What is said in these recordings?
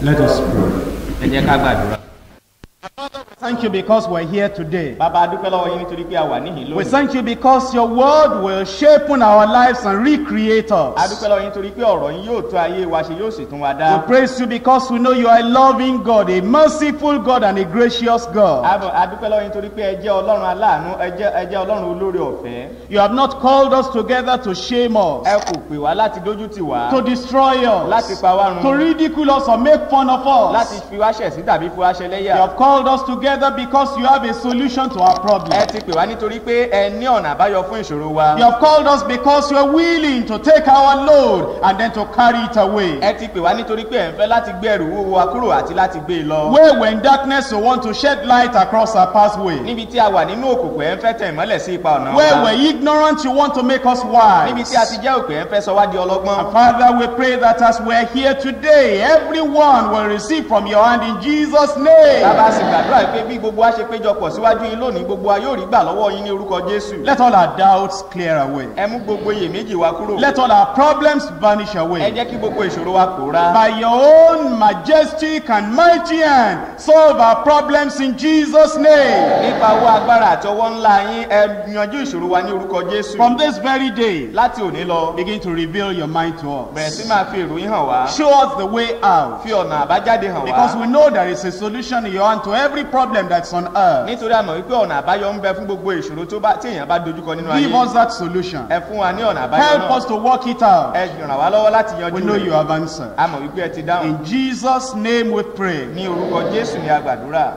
Let us pray. ẹ jẹ́ ká gbàdúrà. Thank you because we're here today. bàbá a dúpẹ́ lọ́wọ́ yín nítorí pé a wà níhìn We lónìí. thank you because your word will shape our lives and recreate a us. dúpẹ́ lọ́wọ́ yín nítorí pé ọ̀rọ̀ yín yóò tó ayé wa ṣe yóò sì tún wa We dá. praise you because we know you are a loving God, a merciful God, and a gracious God. a bọ̀- a dúpẹ́ lọ́wọ́ yín nítorí pé ẹ jẹ́ ọlọ́run aláàánú ẹ jẹ́ ẹ jẹ́ ọlọ́run olórí ọ̀fẹ́. You have not called us together to shame us, ẹ kò pè wá láti dójú tì wá to destroy láti us, pa wá to run ridicule us or make fun of láti us. fi wá ṣẹ̀ sí tàbí fi wá ṣe You lẹ́yà. have called us together because you have a solution to our ẹ problem. ti pè wá nítorí pé ẹ ní ọ̀nà àbáyọ fún ìṣòro wa. You have called us because you are willing to take our load and then to carry it away. ẹ ti pè wá nítorí pé ẹ ń fẹ́ láti gbé ẹrù wúwo wa kúrò àti láti gbé e lọ. Where we're in darkness, you want to shed light across our pathway. níbi tí a wà nínú òkùnkùn ẹ ń fẹ́ tẹ̀ ìmọ́lẹ̀ sí ipa ọ̀nà Where wa. we're ignorant, you want to make us níbi tí a wise. ti jẹ́ òpè ẹ ń fẹ́ sọ wá di ọlọ́gbọ́n. And Father, we pray that as we're here today, everyone will receive from your hand in Jesus' name. bàbá sì gbàdúrà pé bí gbogbo wa ṣe péjọpọ̀ síwájú yín lónìí gbogbo wa yóò rí gbà lọ́wọ́ yín ní orúkọ jésù. Let all our doubts clear away. ẹ mú gbogbo iyèméjì wa kúrò. Let all our problems vanish ẹ away. jẹ́ kí gbogbo ìṣòro wa pòórá. By your own majestic and mighty hand, solve our problems in Jesus' name. nípa owó agbára àti ọwọ́ ńlá yín ẹ yanjú ìṣòro wa ní orúkọ jésù. From this very day, láti òní lọ begin to reveal your mind to bẹ̀rẹ̀ us. sí máa fi èrò yín hàn wá. Show us the way out. fi ọ̀nà àbájáde hàn Because wá. we know there is a solution in your hand to every problem that's on earth. nítorí àmọ̀ wípé ọ̀nà àbáyọ ń bẹ fún gbogbo ìṣòro tó bá tí èèyàn bá dojúkọ nínú Give ayé. us that solution. ẹ fún wa ní ọ̀nà àbáyọ Help náà. us to work it out. ẹ ràn wá lọ́wọ́ láti We yanjú know you rẹ̀. have answered. a mọ̀ wípé ẹ ti dáhùn. In Jesus' name we pray. ní orúkọ jésù ni a gbàdúrà.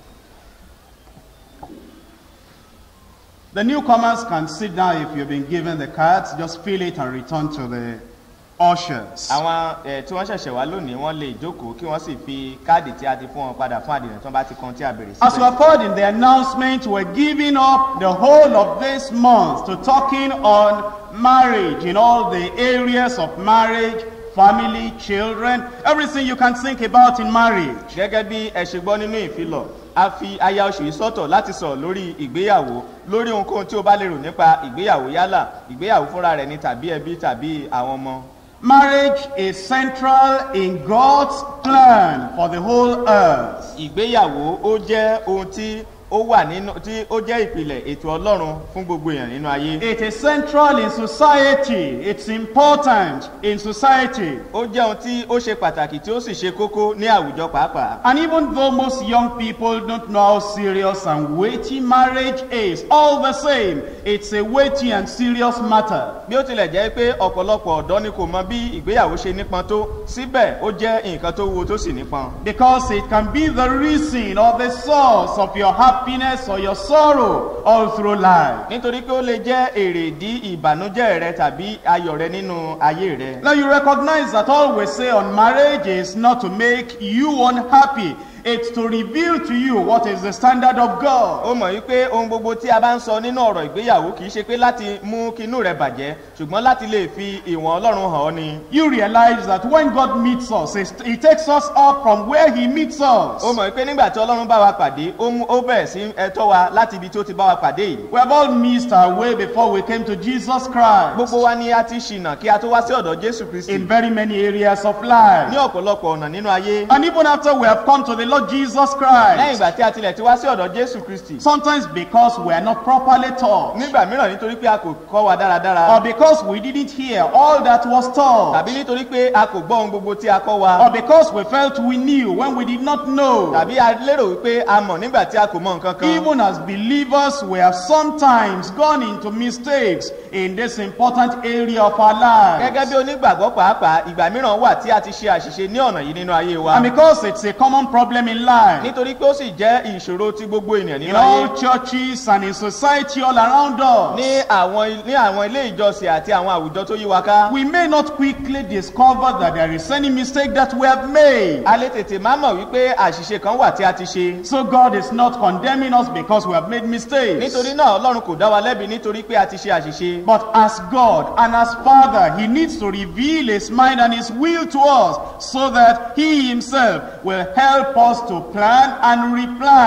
The newcomers can sit down if you've been given the cards. Just fill it and return to the ushers. àwọn ẹ tí wọ́n ṣẹ̀ṣẹ̀ wá lónìí wọ́n lè jókòó kí wọ́n sì fi káàdì tí a ti fún wọn padà fún àdìrẹ̀ tí wọ́n bá ti kan tí a bèrè As we síbẹ̀. have heard in the announcement, we're giving up the whole of this month to talking on marriage in all the areas of marriage, family, children, everything you can think about in marriage. gẹ́gẹ́ bí ẹ ṣe gbọ́ nínú ìfilọ̀ a fi aya oṣù yìí sọ́tọ̀ láti sọ̀rọ̀ lórí ìgbéyàwó lórí ohunkóhun tí o bá lè rò nípa ìgbéyàwó yálà ìgbéyàwó fúnra rẹ̀ ni tàbí ẹbí tàbí àwọn ọmọ. Marriage is central in God's plan for the whole earth. ìgbéyàwó ó jẹ́ ohun tí ó wà nínú tí ó jẹ́ ìpìlẹ̀ ètò ọlọ́run fún gbogbo èèyàn nínú ayé. It is central in society. It's important in society. ó jẹ́ ohun tí ó ṣe pàtàkì tí ó sì ṣe kókó ní àwùjọ pàápàá. And even though most young people don't know how serious and weighty marriage is, all the same, it's a weighty and serious matter. bí ó tilẹ̀ jẹ́ pé ọ̀pọ̀lọpọ̀ ọ̀dọ́ ni kò mọ bí ìgbéyàwó ṣe nípọn tó síbẹ̀ ó jẹ́ nǹkan tó wúwo tó sì nípọn. Because it can be the reason or the source of your happiness or your sorrow all through life. nítorí pé ó lè jẹ́ èrèdí ìbànújẹ́ rẹ tàbí ayọ̀ rẹ nínú ayé rẹ. Now you recognize that all we say on marriage is not to make you unhappy. It's to reveal to you what is the standard of God. ó mọ̀ wípé ohun gbogbo tí a bá ń sọ nínú ọ̀rọ̀ ìgbéyàwó kì í ṣe pé láti mú kínú rẹ bàjẹ́ ṣùgbọ́n láti lè fi ìwọ̀n ọlọ́run hàn ọ́ ni. You realize that when God meets us, it's- He takes us up from where He meets us. ó mọ̀ wípé nígbà tí ọlọ́run bá wa pàdé ó mú ó bẹ̀rẹ̀ sí ẹtọ́ wa láti ibi tí ó ti bá wa pàdé yìí. We have all missed our way before we came to Jesus Christ gbogbo wa ni a ti ṣìnà kí a tó wá sí ọ̀dọ̀ jésù kristi in very many areas of ní life. ọ̀pọ̀lọpọ̀ ọ̀nà nínú ayé. And even after we have come to the Lord Jesus lẹ́yìn Christ, ìgbà tí a tilẹ̀ ti wá sí ọ̀dọ̀ jésù kristi sometimes because we are not properly taught, nígbà mìíràn nítorí pé a kò kọ́ wa dáradára or because we didn't hear all that was taught, tàbí nítorí pé a kò gbọ́ ohun gbogbo tí a kọ́ wa or because we felt we knew when we did not know. tàbí a lérò wípé a mọ̀ nígbà tí a kò mọ nǹkan kan. Even as believers, we have sometimes gone into mistakes in this important area of our gẹ́gẹ́ lives. bí onígbàgbọ́ pàápàá ìgbà mìíràn wà tí a ti ṣe àṣìṣe ní ọ̀nà yìí nínú ayé wa And because it's a common problem in life, nítorí pé ó sì jẹ́ ìṣòro tí gbogbo ènìyàn in nínú ayé all churches and in society all around us, ní àwọn ní àwọn ilé ìjọsìn àti àwọn àwùjọ tó yí wa ká. we may not quickly discover that there is any mistake that we have made. a lè tètè má mọ̀ wípé àṣìṣe kan wà tí a ti ṣe. So God is not condemning us because we have made mistakes. nítorí náà ọlọ́run kò dá wa lẹ́bi nítorí pé a ti ṣe àṣìṣe. But as God and as Father, He needs to reveal His mind and His will to us so that He Himself will help us to plan and replan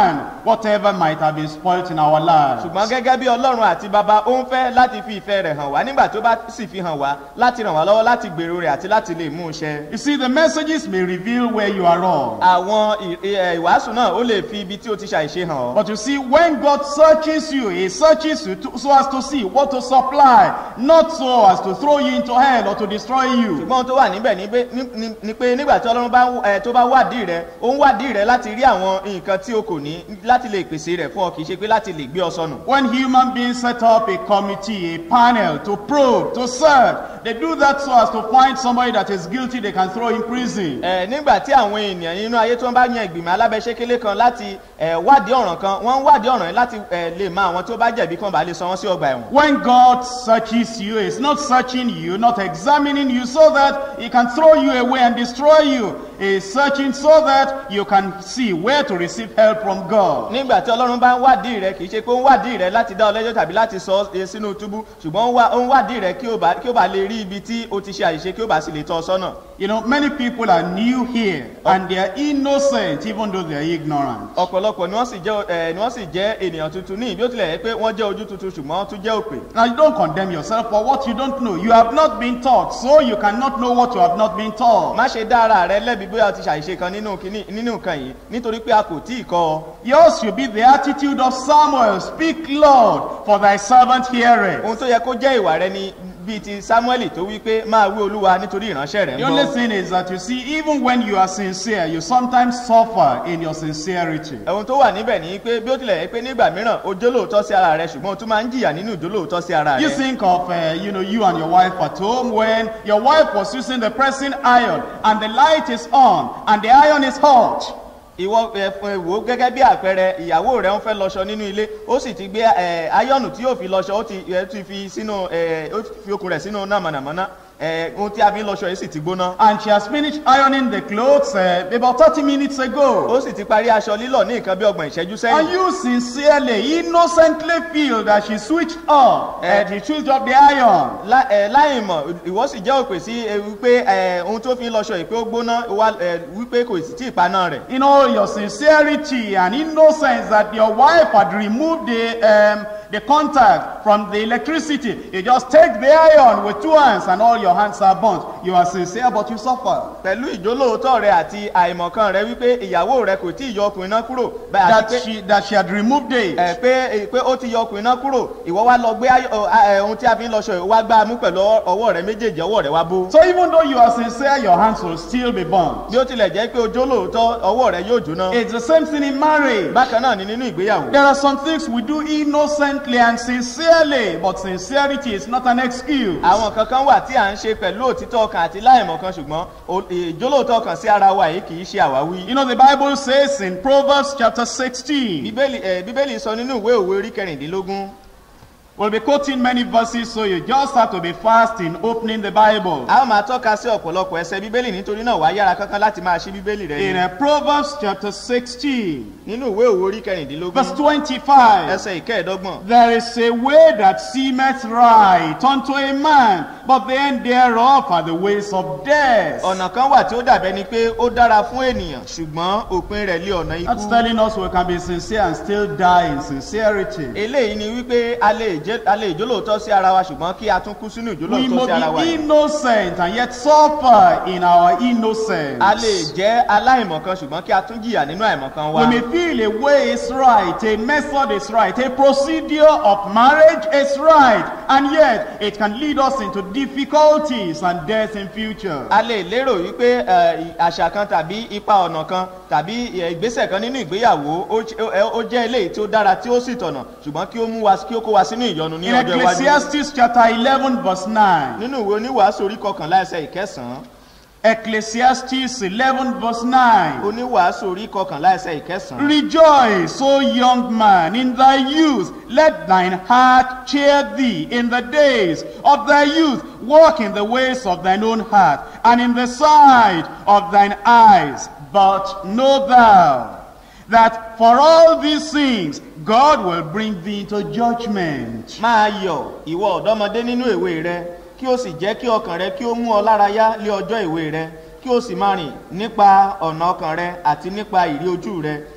whatever might have been spoilt in our lives. ṣùgbọ́n gẹ́gẹ́ bí ọlọ́run àti bàbá ó ń fẹ́ láti fi ìfẹ́ rẹ̀ hàn wá nígbà tó bá sì fi hàn wá láti ràn wá lọ́wọ́ láti gbèrò rẹ̀ àti láti lè mú un ṣẹ. You see, the messages may reveal where you are wrong. àwọn ì- ì- ìwàásù náà ó lè fi ibi tí ó ti ṣàìṣe hàn ọ́. But you see, when God searches you, He searches you to, so as to see what to supply, not so as to throw you into hell or to destroy you. ṣùgbọ́n ohun tó wà níbẹ̀ ni pé- ní- ní- ni pé nígbà tí ọlọ́run bá ń- ẹ, tó bá wádìí rẹ ó ń wádìí rẹ láti rí àwọn nǹkan tí o kò ní láti lè pèsè rẹ̀ fún ọ kì í ṣe pé láti lè gbé ọ sọnù. When human beings set up a committee, a panel to probe, to search, they do that so as to find somebody that is guilty they can throw in prison. ẹ nígbà tí àwọn ènìyàn nínú ayé tó ń bá yan ìgbìmọ̀ alábẹ́sẹ́kélé kan láti ẹ, wádìí ọ̀ràn kan wọ́n ń wádìí ọ̀ràn yìí láti ẹ, lè mọ àwọn tó bá jẹ̀bi kan bá lè sọ wọ́n sí ọgbà ẹ̀wọ̀n. When God searches you, He's not searching you, not examining you so that He can throw you away and destroy you. He's searching so that you can see where to receive help from God. nígbà tí ọlọ́run bá ń wádìí rẹ kì í ṣe pé ó ń wádìí rẹ láti dá ọ lẹ́jọ́ tàbí láti sọ ọ́ sínú túbú ṣùgbọ́n ó ń wá- ó ń wádìí rẹ kí ó bá kí ó bá lè rí ibi tí o ti ṣe àṣìṣe kí ó bá sì lè tọ́ ọ sọ́nà. You know, many people are new here and they are innocent even though they are ignorant. ọ̀pọ̀lọpọ̀ ni wọ́n sì jẹ́ ẹ ni wọ́n sì jẹ́ ènìyàn tuntun ní ìbí ó tilẹ̀ yẹ pé wọ́n jẹ́ ojú tuntun ṣùgbọ́n wọ́n tún jẹ́ òpè. Now, you don't condemn yourself for what you don't know. You have not been taught, so you cannot know what you have not been taught. má ṣe dá ara rẹ lẹ́bi bóyá o ti ṣàṣìṣe kan nínú kíní nínú nǹkan yìí nítorí pé a kò tí ì kọ́ ọ. Yours should be the attitude of Samuel. Speak, Lord, for thy servant heareth. ohun tó yẹ kó jẹ́ ìwà rẹ ni bíi ti samuel tó wí pé máa wí olúwa nítorí ìránṣẹ́ rẹ̀ ń The only bọ̀. thing is that you see, even when you are sincere, you sometimes suffer in your sincerity. ohun tó wà níbẹ̀ ni pé bí ó tilẹ̀ yẹ pé nígbà mìíràn o jólóòótọ́ sí ara rẹ ṣùgbọ́n o tún máa ń jìyà nínú ìjólóòótọ́ sí ara You rẹ. think of, uh, you know, you and your wife at home when your wife was using the pressing iron and the light is on and the iron is hot. ìwọ ẹ, ẹ, wò ó gẹ́gẹ́ bí àpẹẹrẹ ìyàwó rẹ ń fẹ́ lọṣọ nínú ilé ó sì ti gbé ẹ, ayọ́nù tí yóò fi lọṣọ ó ti ẹ, ti fi sínú ẹ, ó fi okùn rẹ̀ sínú náà mọ̀nàmọ́ná ẹ, ohun tí a fi ń lọṣọ yìí sì ti gbóná. And she has finished ironing the clothes uh, about 30 minutes ago. ó sì ti parí aṣọ lílọ̀ ní nǹkan bí ọgbọ̀n ìṣẹ́jú And sẹ́yìn. you sincerely, innocently feel that she switched up and she switched up the iron. Lá- ẹ, láì mọ̀ ìwọ sì jẹ́ òpè sí ẹ, wípé ẹ, ohun tó fi ń lọṣọ yìí pé ó gbóná wá, ẹ, wípé kò sì tí ì paná rẹ̀. In all your sincerity and innocence that your wife had removed the, um, the contact from the electricity. You just take the iron with two hands and all your hands are burnt. You are sincere but you suffer. pẹ̀lú ìjólóòótọ́ rẹ àti àìmọ̀kan rẹ wípé ìyàwó rẹ kò tí ì yọ ọkùnrin náà kúrò bẹ́ẹ̀ àti That pé she, that she had removed it. ẹ pé ẹ, pé ó ti yọ ọkùnrin náà kúrò ìwọ wá lọ gbé ayọ- ọ, a- ẹ, ohun tí a fi ń lọṣọ yìí wá gbá a mú pẹ̀lú ọwọ́- ọwọ́ rẹ méjèèjì ọwọ́ rẹ wá bó. So even though you are sincere, your hands will still be burnt. bí ó tilẹ̀ jẹ́ pé ojú lóòótọ́ ọwọ́ rẹ yóò jóná. It's the same thing in marriage. bákan náà ni nínú ìgbéyàwó. There are some things we do innocently and sincerely, but sincerity is not an excuse. àwọn kankan wà tí à ń ṣe pẹ̀lú òtítọ́ ọkàn àti láìmọ̀kan ṣùgbọ́n o- ìjólóòótọ́ ọkàn sí ara wa yìí kì í ṣe àwáwí. You know, the Bible says in Proverbs chapter 16, bíbélì ẹ, bíbélì sọ nínú ìwé òwe orí kẹrìndínlógún we'll be quoting many verses, so you just have to be fast in opening the Bible. a ó máa tọ́ka sí ọ̀pọ̀lọpọ̀ ẹsẹ̀ bíbélì nítorí náà wàá yára kankan láti máa ṣí bíbélì rẹ In ni. uh, Proverbs chapter 16, nínú ìwé òwe orí kẹrìndínlógún verse 25, ẹsẹ̀ ìkẹẹ̀dọ́gbọ̀n there is a way that seemeth right unto a man, but the end thereof are the ways of death. ọ̀nà kan wà tí ó dàbẹ́ ni pé ó dára fún ènìyàn ṣùgbọ́n òpin rẹ̀ lé ọ̀nà That's ikú. telling us we can be sincere and still die in sincerity. eléyìí ni wípé a lè jẹ́- a lè jólóòótọ́ sí ara wa ṣùgbọ́n kí a tún kú sínú We ìjólóòótọ́ sí ara wa may be yìí. innocent and yet suffer in our innocence. a lè jẹ́ aláìmọ̀kan ṣùgbọ́n kí a tún jìyà nínú àìmọ̀kan wa. We may feel a way is right, a method is right, a procedure of marriage is right, and yet it can lead us into difficulties and death in future. a lè lérò wípé ẹ, àṣà kan tàbí ipa ọ̀nà kan tàbí ẹ, ìgbésẹ̀ kan nínú ìgbéyàwó ó j- ó- ó jẹ́ eléyìí tí ó dára tí ó sì tọ̀nà ṣùgbọ́n kí ó mú wa kí ó kó wa sínú ìyọnu ní In ọjọ́ iwájú. Ecclesiastes chapter 11 verse 9, nínú ìwé oníwàásù orí kọkànlá ẹsẹ̀ ìkẹsàn-án Ecclesiastes 11 verse 9, oníwàásù orí kọkànlá ẹsẹ̀ ìkẹsàn-án. Rejoice, O young man, in thy youth. Let thine heart cheer thee in the days of thy youth. Walk in the ways of thine own heart, and in the sight of thine eyes. But know thou that for all these things God will bring thee into judgment. máa yọ̀ ìwọ ọ̀dọ́mọdé nínú èwe rẹ kí o sì jẹ́ kí ọkàn rẹ kí ó mú ọ lára yá lé ọjọ́ ìwé rẹ kí o sì máa rìn nípa ọ̀nà ọkàn rẹ àti nípa ìrí ojú rẹ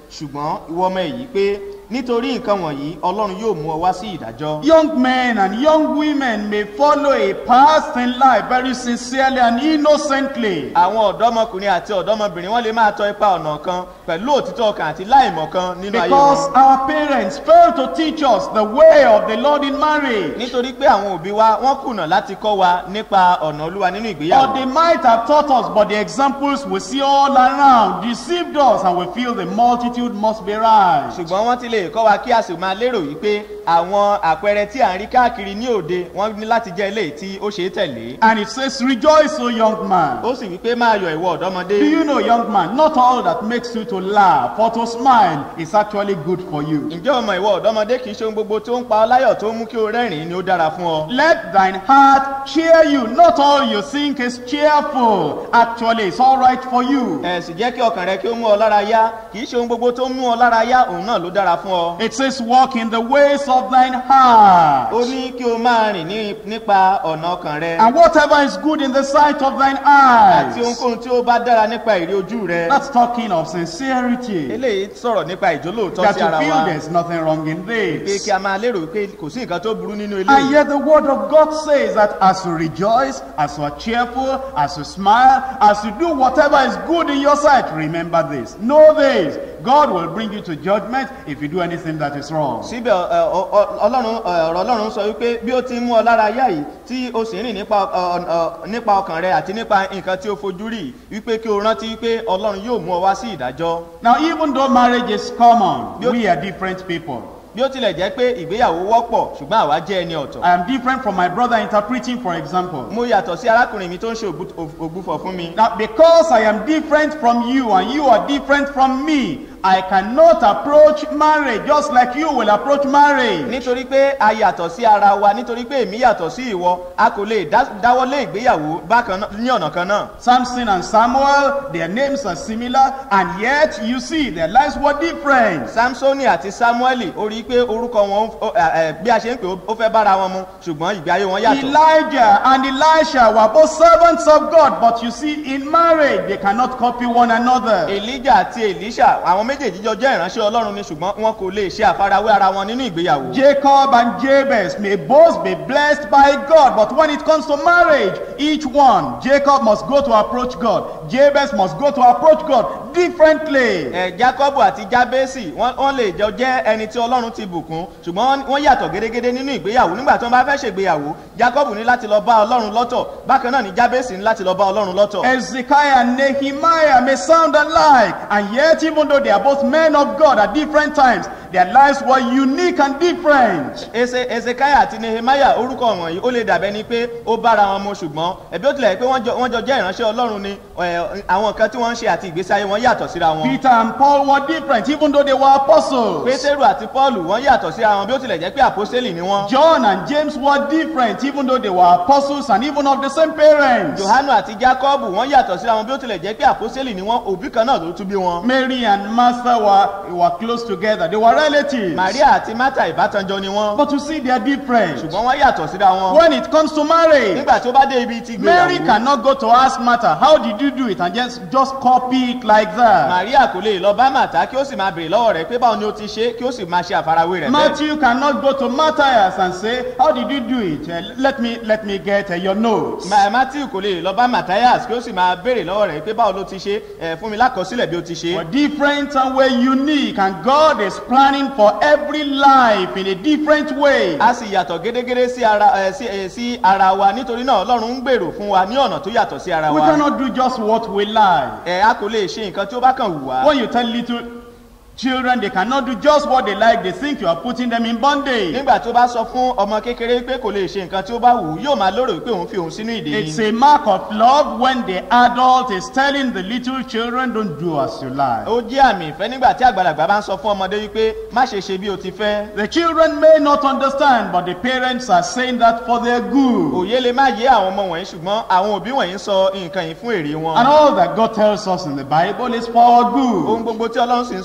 ṣùgbọ́n ìwọ ọmọ èyí pé nítorí nǹkan wọ̀nyí ọlọ́run yóò mú ọ wá sí ìdájọ́ Young men and young women may follow a path in life very sincerely and innocently. àwọn ọ̀dọ́mọkùnrin àti ọ̀dọ́mọbìnrin wọ́n lè máa tọ ipa ọ̀nà kan pẹ̀lú òtítọ́ ọkàn àti láìmọ̀ kan nínú ayé Because wọn our parents failed to teach us the way of the Lord in marriage. nítorí pé àwọn òbí wa wọ́n kùnà láti kọ́ wa nípa ọ̀nà olúwa nínú Or ìgbéyàwó they might have taught us, but the examples we see all around deceived us and we feel the multitude must be right. ṣùgbọ́n wọ́n ti lè kọ́ wa kí a sì máa lérò wípé àwọn àpẹẹrẹ tí à ń rí káàkiri ní òde wọ́n ní láti jẹ́ eléyìí tí ó ṣe é tẹ̀lé And it says, Rejoice, O young man. ó sì wípé máa yọ ìwọ ọ̀dọ́mọdé Do you know, young man, not all that makes you to laugh or to smile is actually good for you. ǹjẹ́ ọmọ ìwọ ọ̀dọ́mọdé kì í ṣe ohun gbogbo tó ń pa ọ láyọ̀ tó mú kí o rẹ́rìn-ín ni ó dára fún ọ Let thine heart cheer you. Not all you think is cheerful. Actually, it's all right for you. ẹ sì jẹ́ kí ọkàn rẹ kí ó mú ọ lára yá kì í ṣe ohun gbogbo tó ń mú ọ lára yá òun náà ló dára fún ọ It says, Walk in the ways of thine heart. ó ní kí o máa rìn ní nípa ọ̀nà ọkàn rẹ And whatever is good in the sight of thine àti eyes. ohunkóhun tí ó bá dára nípa èrè ojú rẹ That's talking of sincerity. eléyìí sọ̀rọ̀ nípa ìjólóòtọ́ That sí you ara feel wa there's nothing wrong in pé this. kí a máa lérò pé kò sí nǹkan tó burú nínú And eléyìí yet the word of God says that as you rejoice, as you are cheerful, as you smile, as you do whatever is good in your sight, remember this. Know this. God will bring you to judgment if you do anything that is wrong. síbẹ̀ ẹ, ọ- ọ- ọlọ́run ẹ, ọ̀rọ̀ ọlọ́run sọ wípé bí ó ti ń mú ọ lára yá yìí tí o sì ń rìn nípa ọ- ọ- nípa ọkàn rẹ àti nípa nǹkan tí o fojú rí wípé kí o rántí wípé ọlọ́run yóò mú ọ wá sí ìdájọ́ Now, even though marriage is common, we are different people. bí ó tilẹ̀ jẹ́ pé ìgbéyàwó wọ́pọ̀ ṣùgbọ́n àwa jẹ́ ẹni ọ̀tọ̀ I am different from my brother interpreting, for example. mo yàtọ̀ sí arákùnrin mi tó ń ṣe ògbú- òf- ògbúfọ̀ fún mi Now, because I am different from you and you are different from me, I cannot approach marriage just like you will approach marriage. nítorí pé a yàtọ̀ sí ara wa nítorí pé èmi yàtọ̀ sí ìwọ a kò lè dá- dáwọ́lé ìgbéyàwó bákan náà- ní ọ̀nà kan náà Samson and Samuel, their names are similar, and yet you see their lives were different. samsoni àti samueli ó rí i pé orúkọ wọn ó- ẹ, ẹ, bí a ṣe ń pè ó- ó fẹ́ bára wọn mu ṣùgbọ́n ìgbé ayé wọn yàtọ̀ Elijah and Elisha were both servants of God, but you see, in marriage, they cannot copy one another. elijah àti elisha àwọn méjèèjì jọ jẹ́ ìránṣẹ́ ọlọ́run ni ṣùgbọ́n wọn kò lè ṣe àfarawé ara wọn nínú ìgbéyàwó Jacob and Jabez may both be blessed by God, but when it comes to marriage, each one, Jacob must go to approach God, Jabez must go to approach God differently. ẹ jacobu àti jabesi wọn wọn lè jọ jẹ ẹni tí ọlọ́run ti bùkún ṣùgbọ́n wọn yàtọ̀ gédégédé nínú ìgbéyàwó nígbà tí wọn bá fẹ́ ṣègbéyàwó jacobu ní láti lọ bá ọlọ́run lọ́tọ̀ bákan náà ni jabesi ní láti lọ bá ọlọ́run lọ́tọ̀. Ezekiah and Nehemiah may sound alike, and yet, even though they are both men of God at different times, their lives were unique and different. ese ezekiah àti nehemiah orúkọ wọ̀nyí ó lè dàbẹ́ ni pé ó bára wọn mu ṣùgbọ́n ẹ̀bí ó tilẹ̀ pé wọ́n jọ wọ́n jọ jẹ́ ìránṣẹ́ ọlọ́run ni ẹ̀, àwọn nǹkan tí wọ́n ń ṣe àti ìgbésí ayé wọn yàtọ̀ síra wọn. Peter and Paul were different, even though they were apostles. pétérù àti paulu wọ́n yàtọ̀ síra wọn bí ó tilẹ̀ jẹ́ pé àpọ́sítélì ni wọ́n. John and James were different, even though they were apostles and even of the same parents. johanu àti jacobu wọ́n yàtọ̀ síra wọn bí ó tilẹ̀ jẹ́ pé àpọ́sítélì ni wọ́n òbí kan náà ló tún bí wọn. Mary and Martha were, were close together, they were relatives. maria àti martha ìbátanjọ ni wọ́n. But you see, they are different. ṣùgbọ́n wọ́n yàtọ̀ síra wọn. When it comes to marriage, nígbà tó bá dé ibi ti Mary gbéyàwó cannot go to ask Martha, How did you do it? and just, just copy it like that. maria kò lè lọ bá màtá kí ó sì máa béèrè lọ́wọ́ rẹ̀ pé báwo ni ó ti ṣe kí ó sì máa ṣe àfarawé rẹ̀ bẹ́ẹ̀. Matthew cannot go to Matthias and say, How did you do it? Uh, let, me, let me get uh, your notes. Ma- matthew kò lè lọ bá matthias kí ó sì máa béèrè lọ́wọ́ rẹ̀ pé báwo ló ti ṣe ẹ̀ fún mi lákọsílẹ̀ bí ó ti ṣe. We're different and we're unique, and God is planning for every life in a different way. a sì yàtọ̀ gédégédé sí ara ẹ̀ sí ẹ̀ sí ara wa nítorí náà ọlọ́run ń gbèrò fún wa ní ọ̀nà tó yàtọ̀ sí ara We wa. cannot do just what we like. ẹ̀ a kò lè ṣe nǹkan tí ó bá kàn wù wá. When you tell little children they cannot do just what they like, they think you are putting them in bondage. nígbà tó bá sọ fún ọmọ kékeré pé kò lè ṣe nǹkan tí ó bá wù ú yóò máa lérò pé òun fi òun sínú ìdè It's ni. a mark of love when the adult is telling the little children, don't do as you like. ó jẹ́ àmì ìfẹ́ nígbà tí àgbàlagbà bá ń sọ fún ọmọdé wípé má ṣe ṣe bí o ti fẹ́. The children may not understand, but the parents are saying that for their good. òye lè má yé àwọn ọmọ wọ̀nyí ṣùgbọ́n àwọn òbí wọ̀nyí ń sọ nǹkan yìí fún èrè wọn. And all that God tells us in the Bible is for our ohun good. gbogbo tí ọlọ́run sì ń sọ fún wa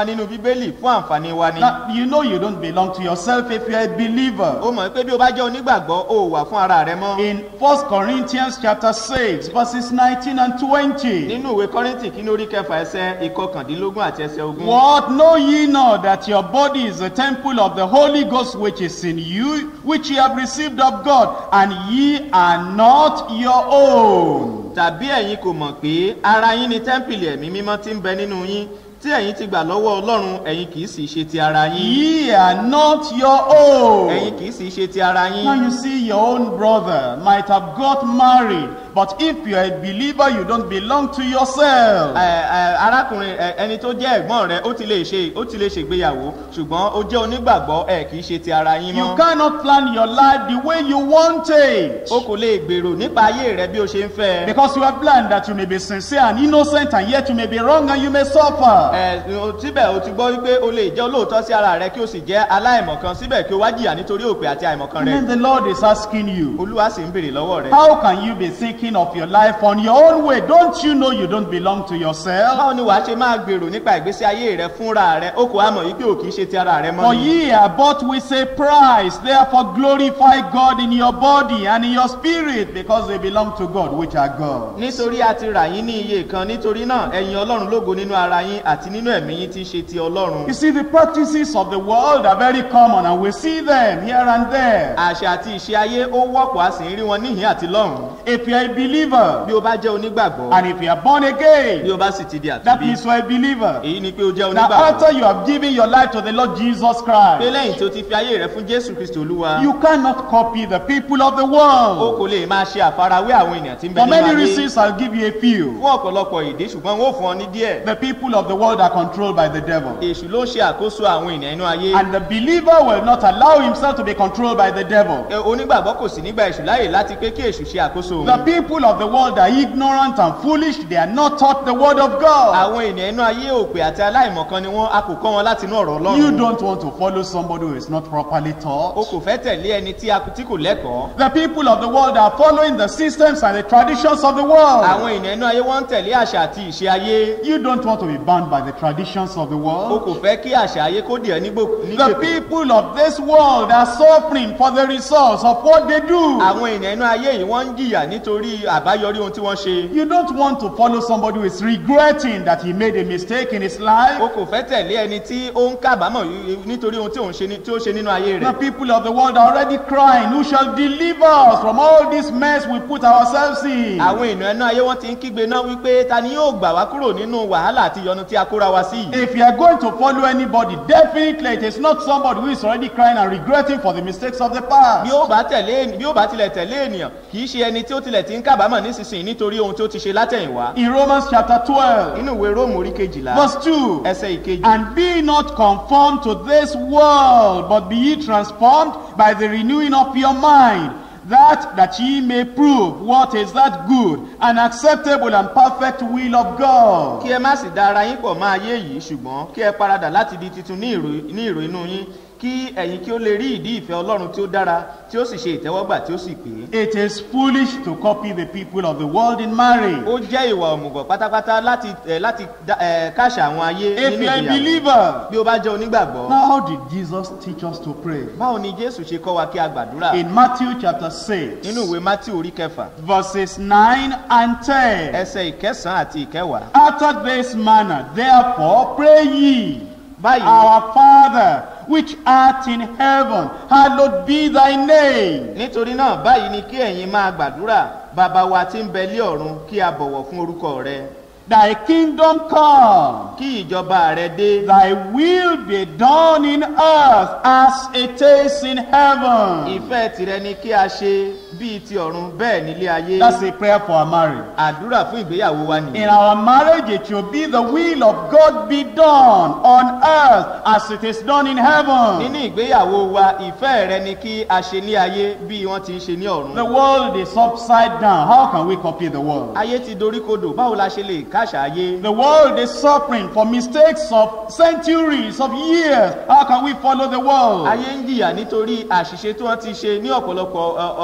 nínú bíbélì fún àǹfààní wa ni. Now, you know you don't belong to yourself if you're a believer. ó mọ̀ pé bí o bá jẹ́ onígbàgbọ́ o ò wà fún ara rẹ mọ́. In 1 Corinthians chapter 6, verses 19 and 20. nínú ìwé kọ́rìntì kí ní orí kẹfà ẹsẹ̀ ìkọkàndínlógún àti ẹsẹ̀ ogún. What know ye not that your body is the temple of the Holy Ghost which is in you, which ye have received of God, and ye are not your own? tàbí ẹ̀yin kò mọ̀ pé ara yín ni tẹ́ḿpìlì ẹ̀mí mímọ́ tí ń bẹ nínú yín tí ẹ̀yin ti gbà lọ́wọ́ ọlọ́run ẹ̀yin kì í sì ṣe ti ara yín. Ye are not your own. ẹ̀yin kì í sì ṣe ti ara Now yín. you see, your own brother might have got married, but if you're a believer, you don't belong to yourself. Ẹ, ẹ, arákùnrin ẹ, ẹni tó jẹ́ ẹ̀gbọ́n rẹ ó ti lè ṣe ó ti lè ṣègbéyàwó ṣùgbọ́n ó jẹ́ onígbàgbọ́ ẹ kì í ṣe ti ara yín You mọ́. cannot plan your life the way you want it. o kò lè gbèrò nípa ayé rẹ bí o ṣe ń fẹ́. Because you have planned that you may be sincere and innocent, and yet you may be wrong and you may suffer. ẹ o- síbẹ̀ o ti gbọ́ wípé o lè jẹ́ olóòótọ́ sí ara rẹ kí o sì jẹ́ aláìmọ̀kan síbẹ̀ kí o wá jìyà nítorí òpè àti àìmọ̀kan And rẹ. then the Lord is asking you, olúwa sì ń béèrè lọ́wọ́ rẹ. How can you be thinking of your life on your own way? Don't you know you don't belong to yourself? báwo ni wàá ṣe máa gbèrò nípa ìgbésí ayé rẹ fúnra rẹ o kò á mọ̀ yìí pé o kì í ṣe ti ara rẹ For mọ́ ni. ye are bought with a price, therefore glorify God in your body and in your spirit, because they belong to God, which are God. nítorí a ti rà yín ní iye kan nítorí náà ẹ̀yin ọlọ́run lógo nínú ara yín àti nínú ẹ̀mí yín tí í ṣe ti ọlọ́run. You see, the practices of the world are very common, and we see them here and there. àṣà àti ìṣe ayé ó wọ́pọ̀ a sì ń rí wọn níhìn àti lọ́hùn. If you're a believer, bí o bá jẹ́ onígbàgbọ́ and if you are born bí again, o bá sì ti di that àtúbí means you're a believer. èyí ni pé o jẹ́ Now, onígbàgbọ́. after you have given your life to the Lord Jesus pé Christ, lẹ́yìn tí o ti fi ayé rẹ fún jésù kristu olúwa you cannot copy the people of the o world. kò lè máa ṣe àfarawé àwọn ènìyàn tí ń bẹ For nínú many ayé reasons, I'll give you a few. fún ọ̀pọ̀lọpọ̀ ìdí ṣùgbọ́n wọn ò fún ọ ní díẹ̀. The people of the world are controlled by the devil. èṣù ló ń ṣe àkóso àwọn ènìyàn inú ayé. And the believer will not allow himself to be controlled by the devil. Ẹ, onígbàgbọ́ kò sì nígbà èṣù láàyè láti pé kí èṣù ṣe àkóso The òun. people of the world are ignorant and foolish. They are not taught the word of God. àwọn ènìyàn inú ayé òpè àti aláìmọ̀kan ni wọ́n a kò kọ́ wọn láti inú ọ̀rọ̀ You ọlọ́run. don't want to follow somebody who is not properly o taught. kò fẹ́ tẹ̀lé ẹni tí a tí kò lẹ́kọ̀ọ́. The people of the world are following the systems and the traditions of the world. àwọn ènìyàn inú ayé wọ́n ń tẹ̀lé àṣà àti ìṣe ayé. You don't want to be bound by the traditions of the o world. kò fẹ́ kí àṣà ayé kó dì ẹ́ nígbò The nígbèkùn. people of this world are suffering for the results of what they do. àwọn ènìyàn inú ayé yìí wọ́n ń jìyà nítorí àbáyọrí ohun tí wọ́n ṣe. You don't want to follow somebody who is regretting that he made a mistake in his life. o kò fẹ́ tẹ̀lé ẹni tí ó ń kábàámọ̀ yí- nítorí ohun tí òun ṣe ní- tí ó ṣe nínú ayé The rẹ̀. people of the world are already crying, Who shall deliver us from all this mess we put ourselves in? àwọn ènìyàn inú ayé wọn ti ń kígbe náà wípé ta ni yóò gbà wá kúrò nínú wàhálà àti ìyọnu tí a kóra wa sí yìí. If you are going to follow anybody, definitely it is not somebody who is already crying and regretting for the mistakes of the bí past. ó bá tẹ̀lé ènì- bí ó bá tilẹ̀ tẹ̀lé ènìyàn kì í ṣe ẹni tí ó tilẹ̀ ti ń kábàámọ̀ nísinsìnyí nítorí ohun tí ó ti ṣe látẹ̀yìnwá. In Romans chapter 12, nínú ìwé róòmù orí kejìlá verse 2, ẹsẹ̀ ìkejì. And be not conformed to this world, but be ye transformed by the renewing of your mind, that that ye may prove what is that good and acceptable and perfect will of God. kí ẹ má sì da ara yín pọ̀ máa yé yìí ṣùgbọ́n kí ẹ paradà láti di titun ní ìrò ní ìrò inú yín kí ẹ̀yin kí ó lè rí ìdí ìfẹ́ ọlọ́run tí ó dára tí ó sì ṣe ìtẹ́wọ́gbà tí ó sì pé. It is foolish to copy the people of the world in marriage. ó jẹ́ ìwà òmùgọ̀ pátápátá láti ẹ̀ láti da- ẹ̀ káṣà àwọn ayé If nínú you are a ìgbéyàwó. believer, bí ó bá jẹ́ onígbàgbọ́. now how did Jesus teach us to pray? báwo ni jésù ṣe kọ́ wa kí a gbàdúrà. In Matthew chapter 6, nínú ìwé matthew orí kẹfà verses 9 and 10. ẹsẹ̀ ìkẹsàn-án àti ìkẹwàá. After this manner, therefore, pray ye. báyìí Our Father, which art in heaven, hallowed be thy name. nítorí náà báyìí ni kí ẹ̀yin máa gbàdúrà bàbá wa tí ń bẹ lé ọ̀run kí a bọ̀wọ̀ fún orúkọ rẹ Thy kingdom come, kí ìjọba rẹ dé thy will be done in earth as it is in heaven. ìfẹ́ tìrẹ ni kí a ṣe bíi ti ọ̀run bẹ́ẹ̀ nílé ayé That's a prayer for our marriage. àdúrà fún ìgbéyàwó wa In nìyí our marriage, it should be the will of God be done on earth as it is done in heaven. nínú ìgbéyàwó wa ìfẹ́ rẹ ni kí a ṣe ní ayé bí wọ́n ti ń ṣe ní ọ̀run The world is upside down. How can we copy the world? ayé ti doríkodò báwo la ṣe lè káṣà ayé The world is suffering for mistakes of centuries of years. How can we follow the world? ayé ń jìyà nítorí àṣìṣe tí wọ́n ti ṣe ní ọ̀pọ̀lọpọ̀ ọ- ọ- ọdún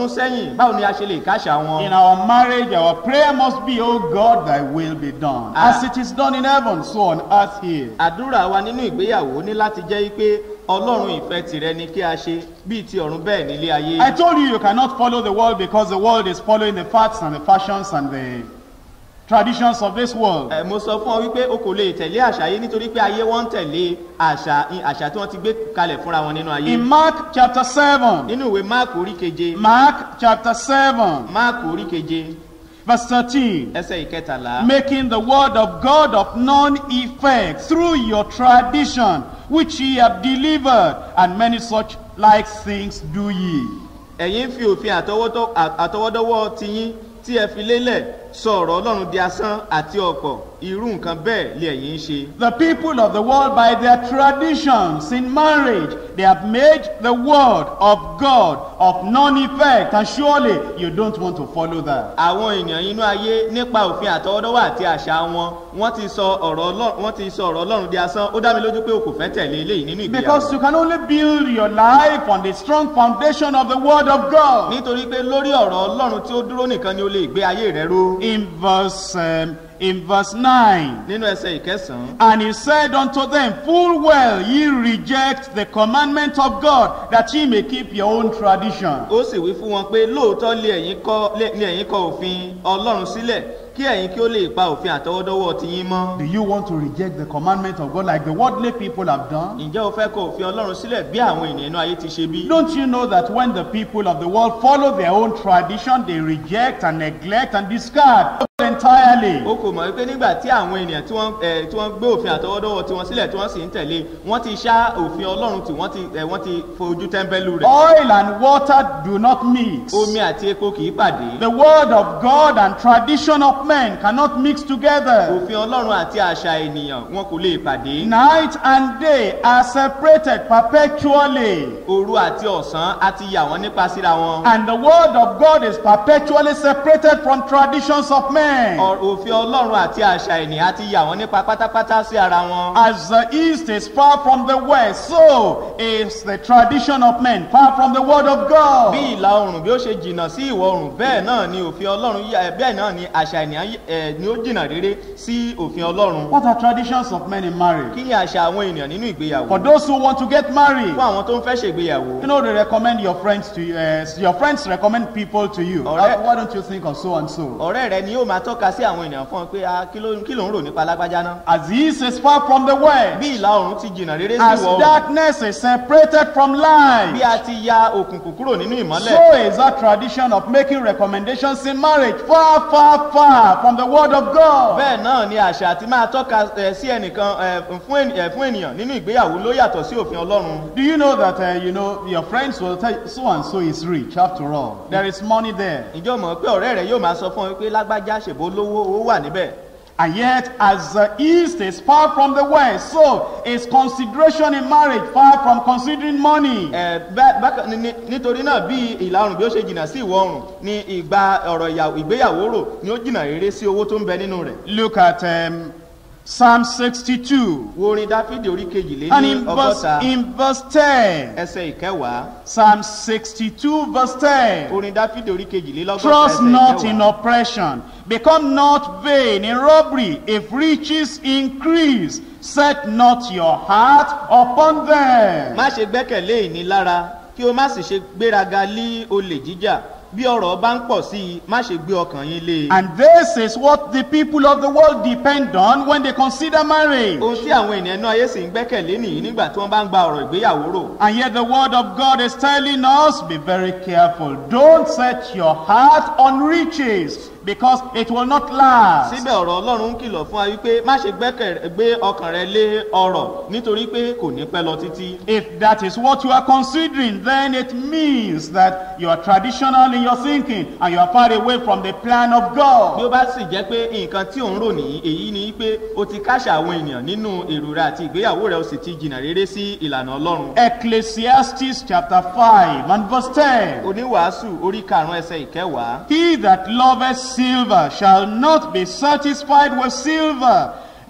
ọdún sẹ́yìn báwo ni a ṣe lè káṣà wọn. In our marriage, our prayer must be, Oh God, thy will be done. Ah. As it is done in heaven, so on earth here. àdúrà wa nínú ìgbéyàwó ní láti jẹ́ pé ọlọ́run ìfẹ́ tìrẹ ni kí a ṣe bíi ti ọ̀run bẹ́ẹ̀ nílé ayé. I told you you cannot follow the world because the world is following the facts and the fashions and the traditions of this world. Ẹ, mo sọ fún ọ wípé o kò lè tẹ̀lé àṣà yìí nítorí pé ayé wọn ń tẹ̀lé àṣà àṣà tí wọ́n ti gbé kalẹ̀ fúnra wọn nínú ayé. In Mark chapter 7, nínú ìwé máàkù orí keje Mark chapter 7, máàkù orí keje verse 13, ẹsẹ̀ ìkẹtàlá. making the word of God of none effect through your tradition, which ye have delivered, and many such like things do ye. ẹ̀yin fi òfin àtọwọ́dọ́- à- àtọwọ́dọ́wọ́ tiyín tí ẹ fi lélẹ̀ sọ ọ̀rọ̀ ọlọ́run di asán àti ọ̀pọ̀ irú nǹkan bẹ́ẹ̀ lé ẹ̀yin ń ṣe. The people of the world, by their traditions in marriage, they have made the word of God of none effect, and surely you don't want to follow that. àwọn èèyàn inú ayé nípa òfin àtọwọ́dọ́wọ́ àti àṣà wọn wọ́n ti sọ ọ̀rọ̀ ọlọ́run wọ́n ti sọ ọ̀rọ̀ ọlọ́run di asán ó dá mi lójú pé o kò fẹ́ tẹ̀lé eléyìí nínú ìgbéyàwó. Because you can only build your life on the strong foundation of the word of God. nítorí pé lórí ọ̀rọ̀ ọlọ́run tí ó dúró nìkan ni o lè gbé ayé rẹ ró. In verse um, in verse 9. nínú ẹsẹ̀ ìkẹsàn-án And he said unto them, Full well ye reject the commandment of God, that ye may keep your own tradition. ó sì wí fún wọn pé lóòótọ́ lé ẹ̀yin kọ́ lé ní ẹ̀yin kọ òfin ọlọ́run sílẹ̀ kí ẹ̀yin kí ó lè pa òfin àtọwọ́dọ́wọ́ tiyín mọ́. Do you want to reject the commandment of God like the worldly people have done? ǹjẹ́ o fẹ́ kọ òfin ọlọ́run sílẹ̀ bí àwọn ènìyàn inú ayé ti ṣe bí? Don't you know that when the people of the world follow their own tradition, they reject and neglect and discard entirely? o kò mọ̀ wípé nígbà tí àwọn ènìyàn tí wọ́n ẹ̀ tí wọ́n gbé òfin àtọwọ́dọ́wọ́ tiwọn sílẹ̀ tí wọ́n sì ń tẹ̀lé wọ́n ti ṣá òfin ọlọ́run tí wọ́n ti ẹ̀ wọ́n ti fojú tẹ́ḿbẹ́lú rẹ̀. Oil and water do not mix. omi àti epo kì í pàdé. The word of God and tradition of men cannot mix together. òfin ọlọ́run àti àṣà ènìyàn wọn kò lè pàdé. Night and day are separated perpetually. òru àti ọ̀sán á ti yà wọ́n nípa síra wọn. And the word of God is perpetually separated from traditions of men. Ọ- òfin ọlọ́run àti àṣà ènìyàn á ti yà wọ́n nípa pátápátá sí ara wọn. As the east is far from the west, so is the tradition of men far from the word of God. bí ìlà oòrùn bí ó ṣe jìnnà sí ìwọ̀ oòrùn bẹ́ẹ̀ náà ni òfin ọlọ́run yà- bẹ́ẹ̀ náà ni àṣà ènìyàn yí- ẹ̀, ni ó jìnnà rere sí òfin ọlọ́run. What are traditions of men in marriage? kí ni àṣà àwọn ènìyàn nínú ìgbéyàwó? For those who want to get married, fún àwọn tó ń fẹ́ ṣègbéyàwó. you know they recommend your friends to you. Uh, your friends recommend people to you. Alright. Uh, why don't you think of so and so? ọ̀rẹ́ rẹ ni yóò máa tọ́ka sí àwọn ènìyàn fún ọ pé "Ah, kí ló kí ló ń rò nípa lágbájá náà. As the east is far from the west, bí ìlà oòrùn ti jìnnà rere sí as ìwọ̀ oòrùn darkness is separated from bí light, a ti ya òkùnkùn kúrò nínú ìmọ́lẹ̀. so is that tradition of making recommendations in marriage far, far, far from the word of God. bẹ́ẹ̀ náà ni àṣà àti máa tọ́ka ẹ̀, sí ẹnìkan ẹ̀, fún ẹni- ẹ̀, fún ènìyàn nínú ìgbéyàwó ló yàtọ̀ sí òfin ọlọ́run. Do you know that uh, you know your friends will tell you so and so is rich after all? There is money there. ìjọ mọ̀ pé ọ̀rẹ́ rẹ yóò máa sọ fún ọ pé lágbájá ṣèbó lówó owó wà níbẹ̀. And yet, as the east is far from the west, so is consideration in marriage far from considering money. Ẹ̀, bá- bákan ní- ní- nítorí náà bí ìlà oòrùn bí ó ṣe jìnnà sí ìwọ̀ oòrùn ni ìgbà ọ̀rọ̀ ìyàwó- ìgbéyàwó rò ni ó jìnnà rere sí owó tó ń bẹ nínú rẹ̀. Look at um, Psalm 62. wo orin dáfídì orí kejìlé And ní in verse, ọgọ́ta in verse 10, ẹsẹ̀ ìkẹwàá Psalm 62, verse 10. orin dáfídì orí kejìlé lọ́gọ́ta Trust ẹsẹ̀ not in ìkẹwàá. oppression. Become not vain in robbery. If riches increase, set not your heart upon them. má ṣe gbẹ́kẹ̀lé ìnilára kí o má sì ṣe gbéraga lé olè jíjà bí ọ̀rọ̀ bá ń pọ̀ sí i má ṣe gbé ọkàn yín lé e. And this is what the people of the world depend on when they consider marriage. ohun tí àwọn ènìyàn inú ayé sì ń gbẹ́kẹ̀lé nìyí nígbà tí wọ́n bá ń gba ọ̀rọ̀ ìgbéyàwó rò. And yet the word of God is telling us, be very careful. Don't set your heart on riches because it will not last. síbẹ̀ ọ̀rọ̀ ọlọ́run ń kìlọ̀ fún wa wípé má ṣe gbẹ́kẹ̀ gbé ọkàn rẹ lé ọrọ̀ nítorí pé kò ní pẹ́ lọ títí. If that is what you are considering, then it means that you are traditional in your thinking and you are far away from the plan of bí God. ó bá sì jẹ́ pé nǹkan tí ò ń rò nìyí èyí ni pé o ti káṣà àwọn ènìyàn nínú èrò rẹ àti ìgbéyàwó rẹ o sì ti jìnnà rere sí ìlànà ọlọ́run. Ecclesiastes chapter 5 and verse 10. oníwàásù orí karùn-ún ẹsẹ̀ ìkẹwàá He that loveth silver shall not be satisfied with silver,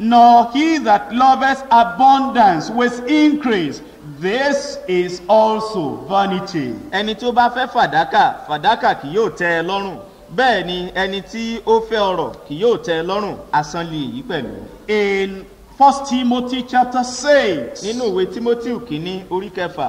nor he that loveth abundance with increase. This is also vanity. ẹni tí ó bá fẹ́ fàdákà fàdákà kì yóò tẹ́ ẹ lọ́rùn bẹ́ẹ̀ ni ẹni tí ó fẹ́ ọrọ̀ kì yóò tẹ́ ẹ lọ́rùn asán lè yí pẹ̀lú. In 1 Timothy chapter 6, nínú ìwé timothy kínní orí kẹfà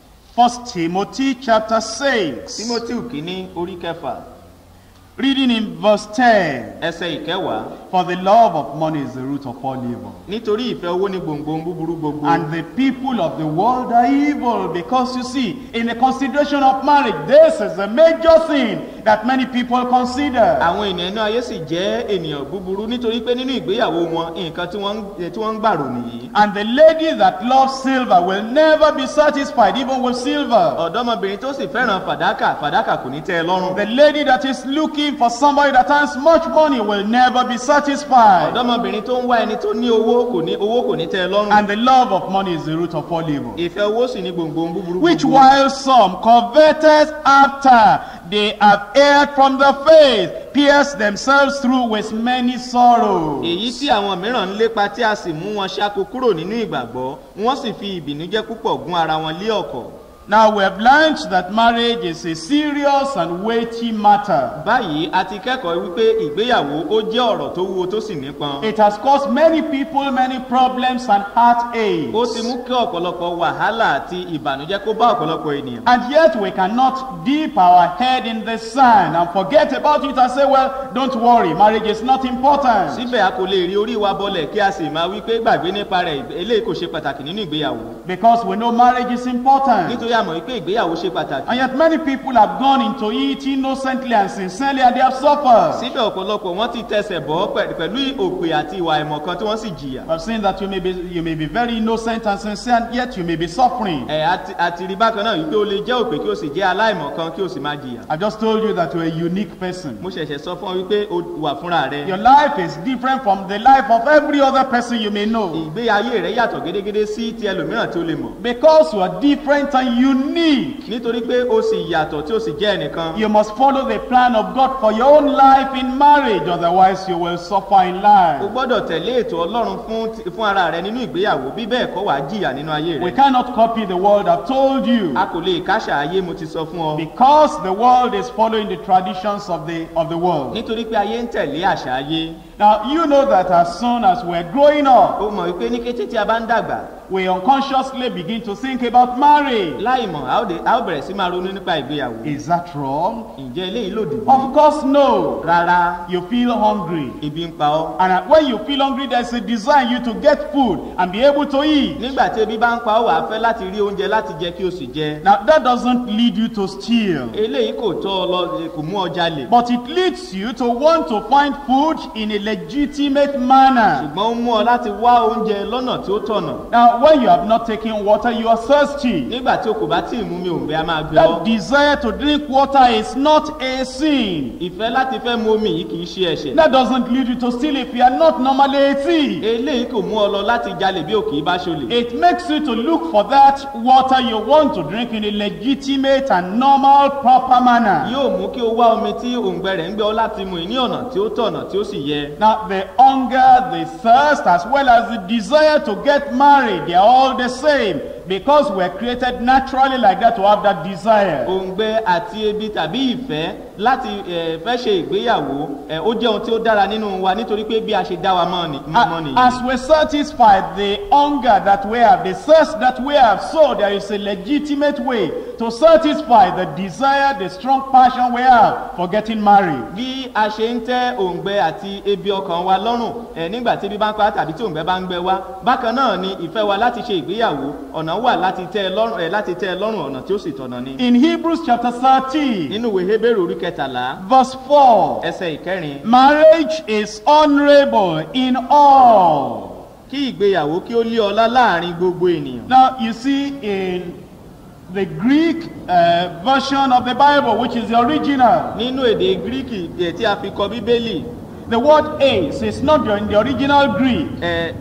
1 Timothy chapter 6, timothy kínní orí kẹfà reading in verse 10, ẹsẹ̀ ìkẹwàá For the love of money is the root of all evil. nítorí ìfẹ́ owó ní gbòǹgbò búburú gbogbo. And the people of the world are evil because you see, in the consideration of marriage, this is a major thing that many people consider. àwọn ènìyàn inú ayé sì jẹ́ ènìyàn búburú nítorí pé nínú ìgbéyàwó wọn nǹkan tí wọ́n ń- tí wọ́n ń gbàrò nìyí. And the lady that loves silver will never be satisfied even with silver. ọ̀dọ́mọbìnrin tó sì fẹ́ràn fàdákà fàdákà kò ní tẹ́ ẹ lọ́rùn. The lady that is looking for somebody that has much money will never be satisfied. ọ̀dọ́mọbìnrin tó ń wá ẹni tó ní owó kò ní owó kò ní tẹ́ ẹ lọ́rùn. And the love of money is the root of all evil. ìfẹ́ owó sì ní gbòǹgbò búburú Which gbogbo. while some coveted after they have erred from the faith, pierced themselves through with many sorrows. èyí tí àwọn mìíràn ń lépa tí a sì mú wọn ṣáko kúrò nínú ìgbàgbọ́ wọ́n sì fi ìbìnújẹ́ púpọ̀ gún ara wọn lé ọ̀kọ̀. Now we have learned that marriage is a serious and weighty matter. báyìí a ti kẹ́kọ̀ọ́ wípé ìgbéyàwó ó jẹ́ ọ̀rọ̀ tó wúwo tó sì nípọn. It has caused many people many problems and heartaches. ó ti mú kí ọ̀pọ̀lọpọ̀ wàhálà àti ìbànújẹ́ kó bá ọ̀pọ̀lọpọ̀ ènìyàn. And yet we cannot dip our head in the sand and forget about it and say, well, don't worry, marriage is not important. síbẹ̀ a kò lè rí orí wa bọlẹ̀ kí a sì máa wí pé gbàgbé nípa rẹ̀ eléyìí kò ṣe pàtàkì nínú ìgbéyàwó. Because we know marriage is important. nítorí a mọ̀ wípé ìgbéyàwó ṣe pàtàkì. And yet many people have gone into it innocently and sincerely and they have suffered. síbẹ̀ ọ̀pọ̀lọpọ̀ wọ́n ti tẹsẹ̀ bọ́ pẹ̀- pẹ̀lú òpè àti ìwà ìmọ̀kan tí wọ́n sì jìyà. I've seen that you may be you may be very innocent and sincere, and yet you may be suffering. ẹ̀ àti- àti rí bákan náà wípé o lè jẹ́ òpè kí o sì jẹ́ aláìmọ̀kan kí o sì máa jìyà. I just told you that you're a unique person. mo ṣẹ̀ṣẹ̀ sọ fún ọ wípé o wà fúnra rẹ. Your life is different from the life of every other person you may know. ìgbé ayé rẹ yàtọ̀ gédégédé sí ti ẹlòmíràn tí o lè mọ̀. Because you are different and unique, nítorí pé o sì yàtọ̀ tí o sì jẹ́ ẹnìkan. you must follow the plan of God for your own life in marriage, otherwise, you will suffer in o life. gbọ́dọ̀ tẹ̀lé ètò ọlọ́run fún ti- fún ara rẹ nínú ìgbéyàwó bí bẹ́ẹ̀ kọ́ wàá jìyà nínú ayé We rẹ. cannot copy the world, I've told you. a kò lè káṣà ayé mo ti sọ fún ọ. Because the world is following the traditions of the, of the world. nítorí pé ayé ń tẹ̀lé àṣà ayé. Now, you know that as soon as we're growing up, ó mọ̀ wípé ní kété tí a bá ń dàgbà we unconsciously begin to think about marriage. láì mọ̀ a ó dé- a ó bẹ̀rẹ̀ sí máa ronú nípa ìgbéyàwó. Is that wrong? ǹjẹ́ eléyìí lòdì bí? Of course, no. rárá You feel hungry. ebi ń pa ọ́. And uh, when you feel hungry, there's a desire in you to get food and be able to eat. nígbà tí ebi bá ń pa ọ́ wàá fẹ́ láti rí oúnjẹ láti jẹ kí o sì jẹ. Now, that doesn't lead you to steal, eléyìí kò tọ́ ọ lọ kò mú ọ jalè. but it leads you to want to find food in a legitimate manner. ṣùgbọ́n ó mú ọ láti wá oúnjẹ lọ́nà tí ó tọ̀nà. Now, when you have not taken water, you are thirsty. nígbà tí o kò bá tí ì mú mi òǹgbẹ a máa gbé That ọ. desire to drink water is not a sin. ìfẹ́ láti fẹ́ mu omi yìí kì í ṣe ẹ̀ṣẹ̀. That doesn't lead you to steal if you are not normally a thief. eléyìí kò mú ọ lọ láti jalè bí òkè bá ṣolè. It makes you to look for that water you want to drink in a legitimate and normal, proper manner. yóò mú kí o wá omi tí òǹgbẹ rẹ̀ ń gbé ọ láti mu ní ọ̀nà tí ó tọ̀nà tí ó sì yẹ. Now, the hunger, the thirst, as well as the desire to get married, they are all the same because we're created naturally like that to have that desire. òǹgbẹ àti ebi tàbí ìfẹ́ láti eh, fẹ́ ṣe ìgbéyàwó eh, ó jẹ́ ohun tí ó dára nínú wa nítorí pé bí a ṣe dá wa mọ́ ni- mọ́ A- nìyí. As we satisfy the hunger that we have, the thirst that we have, so there is a legitimate way to satisfy the desire, the strong passion we have for getting married. bí a ṣe ń tẹ́ òǹgbẹ àti ebi ọkàn wa lọ́rùn ẹ̀ nígbà tí ebi bá ń pa á tàbí tí òǹgbẹ bá ń gbẹ wá bákan náà ni ìfẹ́ wa láti ṣe ìgbéyàwó ọ̀nà wà láti tẹ́ ẹ lọ́rùn ẹ̀ láti tẹ́ ẹ lọ́rùn ọ̀nà tí ó sì tọ̀nà ni. In Hebrews chapter 13, nínú ìwé hébérù orí kẹtàlá verse 4, ẹsẹ̀ ìkẹrin marriage is honorable in all. kí ìgbéyàwó kí ó lé ọlá láàrin gbogbo ènìyàn. Now, you see, in the Greek uh, version of the Bible, which is the original, nínú èdè gíríkì ẹ̀ tí a fi kọ bíbélì the word ace is not in the original Greek. ẹ̀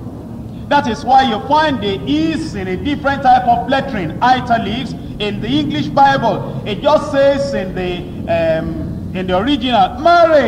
That is why you find the is in a different type of lettering, italics, in the English Bible. It just says in the um, in the original, marriage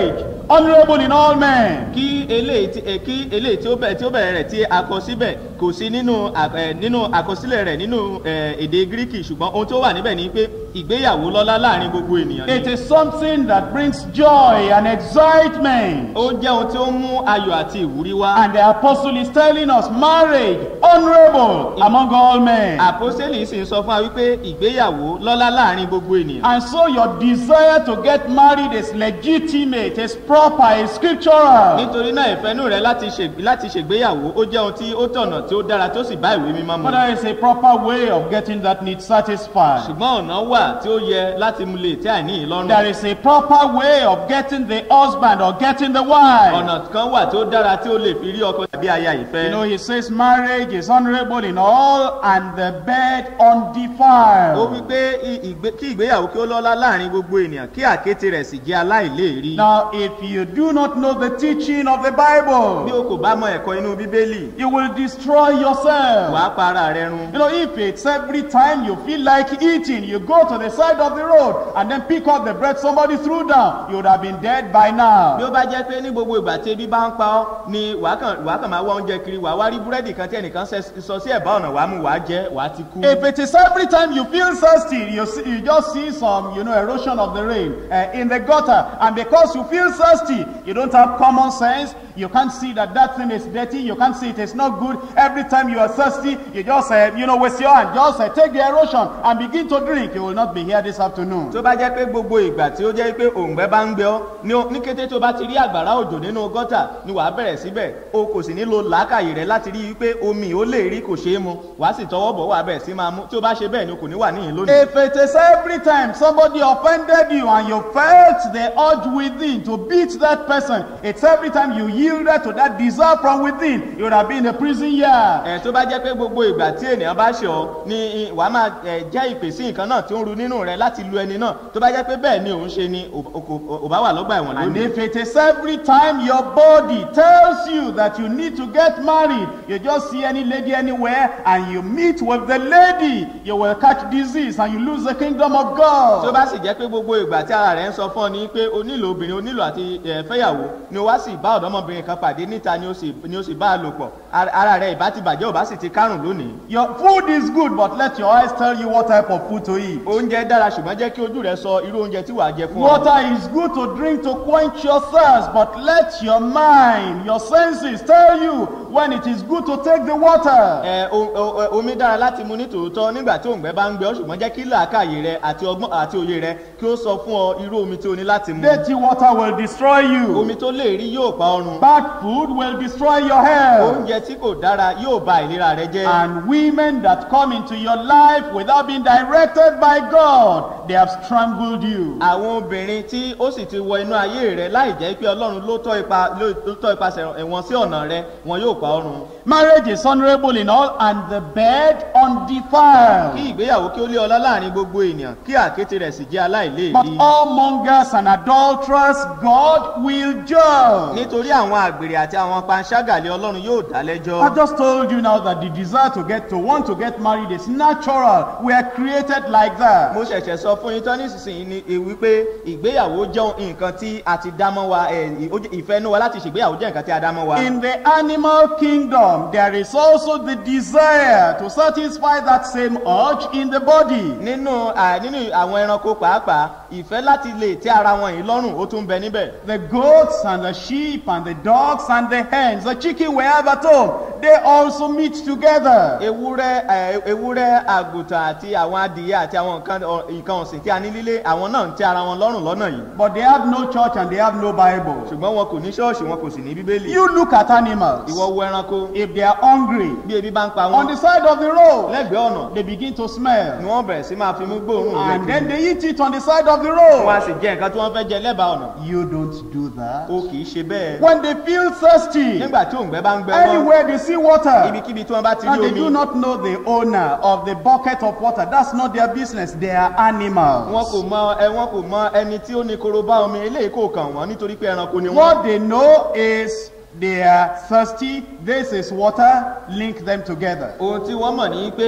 honorable in all men. kí eléyìí tí eh, kí eléyìí tí ó bẹ̀rẹ̀ tí ó bẹ̀rẹ̀ rẹ̀ tí a kọ síbẹ̀ kò sí nínú à- eh, nínú àkọsílẹ̀ rẹ̀ nínú eh, èdè gíríkì ṣùgbọ́n ohun tó wà níbẹ̀ ni pé ìgbéyàwó lọ́lá láàrin gbogbo ènìyàn It ni is something that brings joy and excitement. ó jẹ́ ohun tí ó mú ayọ̀ àti ìwúrí wá And the apostle is telling us marriage honorable among all men. àpọ́sẹ́lì sì ń sọ fún wa wípé ìgbéyàwó lọ́lá láàrin gbogbo ènìyàn And so your desire to get married is legitimate, is proper, is scriptural. nítorí náà ìfẹ́nú rẹ láti ṣe láti ṣègbéyàwó ó jẹ́ ohun tí ó tọ̀nà tí ó dára tó sì bá ìwé mímọ́ mu But there is a proper way of getting that need satisfied. ṣùgbọ́n ọ̀nà wà tí ó yẹ láti mú lè tẹ́ àìní yìí lọ́rùn There is a proper way of getting the husband or getting the wife. ọ̀nà kan wà tí ó dára tí ó lè fi rí ọkọ tàbí aya You ìfẹ́ know, he says marriage is honorable in all and the bed ó undefiled. wí pé i- ìgbé- kí ìgbéyàwó kí ó lọ́lá láàrin gbogbo ènìyàn kí àkéte rẹ̀ sì jẹ́ aláìléèrí Now, if you do not know the teaching of the bí Bible, o kò bá mọ ẹ̀kọ́ inú bíbélì you will destroy yourself. wàá pa ara rẹ run You know, if it's every time you feel like eating, you go to the side of the road and then pick up the bread somebody threw down, you would have been dead by bí now. ó bá jẹ́ pé ní gbogbo ìgbà tí ebi bá ń pa ọ́ ni wàá kàn wàá kàn máa wá oúnjẹ kiri wàá wá rí búrẹ́dì kan tí ẹnìkan ṣe- sọ sí ẹ̀bá ọ̀nà wàá mú wàá jẹ́ wàá ti kú. If it is every time you feel thirsty, you, see, you just see some, you know, erosion of the rain uh, in the gutter, and because you feel thirsty, you don't have common sense, you can't see that that thing is dirty, you can't see it is not good. Every time you are thirsty, you just, uh, you know, with your hand, just uh, take the erosion and begin to drink. You will not be here this afternoon. tó bá jẹ́ pé gbogbo ìgbà tí ó jẹ́ pé òǹgbẹ́ bá ń gbẹ ọ́ ní o- ní kété tó bá ti rí àgbàrá òjò nínú gọ́tà ni wàá bẹ̀rẹ̀ síbẹ̀ o kò sì nílò làákàyè rẹ láti rí i pé omi ò lè rí kò ṣeé mu wàá sì tọwọ́ bọ̀ wàá bẹ̀rẹ̀ sí máa mú tí ó bá ṣe bẹ́ẹ̀ ni o kò ní wà níyìn lónìí. If it is every time somebody offended you and you felt the urge within to beat that person, it's every time you yielded to that desire from within, you would have been in a prison yard. ẹ tó bá jẹ́ pé gbogbo ìgbà tí ènìyàn bá ṣe ọ ni i- wàá máa ẹ, jẹ́ ìpè sí nǹkan náà tí ó ń ru nínú rẹ láti lu ẹni náà tó bá jẹ́ pé bẹ́ẹ̀ ni òun ṣe ni ò ò- ò bá wà lọ́gbà ẹ̀wọ̀n And lónìí. if it is every time your body tells you that you need to get married, you just see any lady anywhere and you meet with the lady, you will catch disease and you lose the kingdom of tó God. bá sì jẹ́ pé gbogbo ìgbà tí ara rẹ̀ ń sọ fún ọ ni pé o nílò obìnrin o nílò àti ẹ̀, fẹ́yàwó ni o wá sì bá ọ̀dọ́mọbìnrin kan pàdé níta ni o sì ni o sì bá a lò pọ̀ Ara- ara rẹ̀ ìbá ti bàjẹ́ ò bá sì ti kárùn lónìí. Your food is good, but let your eyes tell you what type of food to eat. oúnjẹ dára ṣùgbọ́n jẹ́ kí ojú rẹ sọ irú oúnjẹ tí wàá jẹ fún ọ. Water is good to drink to quench your thirst, but let your mind, your senses tell you when it is good to take the water. ẹ o- o- o- omi dára láti mu ní tòótọ́ nígbà tí òǹgbẹ bá ń gbẹ ọ́ ṣùgbọ́n jẹ́ kí làákàyè rẹ àti ọgbọ́n àti òye rẹ kí ó sọ fún ọ irú omi tí o ní láti mu. Dirty water will destroy you. omi tó lè rí yóò pa ọrùn. Bad food will destroy your health. oúnjẹ tí kò dára yóò ba ìlera rẹ jẹ́. And women that come into your life without being directed by God, they have strangled you. àwọn obìnrin tí ó sì ti wọ inú ayé rẹ láì jẹ́ pé ọlọ́run ló tọ́ ipa ló ló tọ́ ipasẹ̀ ẹ̀wọ̀n sí ọ̀nà rẹ wọn yóò pa ọrùn. Marriage is honorable in all, and the bed kí undefiled. ìgbéyàwó kí ó lé ọlá láàrin gbogbo ènìyàn kí àkété rẹ̀ sì jẹ́ But aláìléèrí. all mongers and adulterers, God will judge. nítorí àwọn àgbèrè àti àwọn panṣágàlẹ̀ ọlọ́run yóò dá I lẹ́jọ́. just told you now that the desire to get to want to get married is natural. We are created like that. mo ṣẹ̀ṣẹ̀ sọ fún yín tán nísinsìnyí ni e wípé ìgbéyàwó jẹ́ nǹkan tí a ti dá mọ́ wa ẹ̀, ó jẹ́- ìfẹ́ inú wa láti ṣègbéyàwó jẹ́ nǹkan tí a dá mọ́ wa. In the animal kingdom, there is also the desire to satisfy that same urge in the body. nínú à, nínú àwọn ẹranko pàápàá ìfẹ́ láti lè tẹ́ ara wọn yìí lọ́rùn ó tún bẹ níbẹ̀. The goats and the sheep and the dogs and the hens, the chicken we have at home, they also meet together. ewúrẹ́ ẹ, ewúrẹ́ àgùntàn àti àwọn adìyẹ àti àwọn nǹkan ọ- nǹkan ọ̀sìn tí a ní lílé àwọn náà ń tẹ́ ara wọn lọ́rùn lọ́nà yìí But they have no church and they have no Bible. ṣùgbọ́n wọn kò ní ṣọ́ọ̀ṣì wọn kò sì ní bíbélì. You look at animals. ìwọ wo ẹranko If they are hungry, bí ebi bá ń pa on wọn the side of the road, lẹ́gbẹ̀ẹ́ ọ̀nà they begin to smell. ni wọ́n bẹ̀rẹ̀ sí máa fi mú gbóòórùn And rẹ̀ then kiri. they eat it on the side of the wọn a road. sì jẹ nǹkan tí wọ́n fẹ́ jẹ lẹ́bàá ọ̀nà You don't do that. o kì í ṣe bẹ́ẹ̀. When they feel thirsty, nígbà tí òǹgbẹ bá ń gbẹ wọn anywhere they see water, ibikíbi tí wọ́n bá ti and rí they do omi not know the owner of the bucket of water, that's not their business. They are wọn animals. kò mọ ẹ wọn kò mọ ẹni tí ó ní korobá omi eléyìí kò kàn wọ́n nítorí pé ẹranko ni wọ́n. What they know is they are thirsty. This is water. Link them together. ohun tí wọ́n mọ̀ ní pé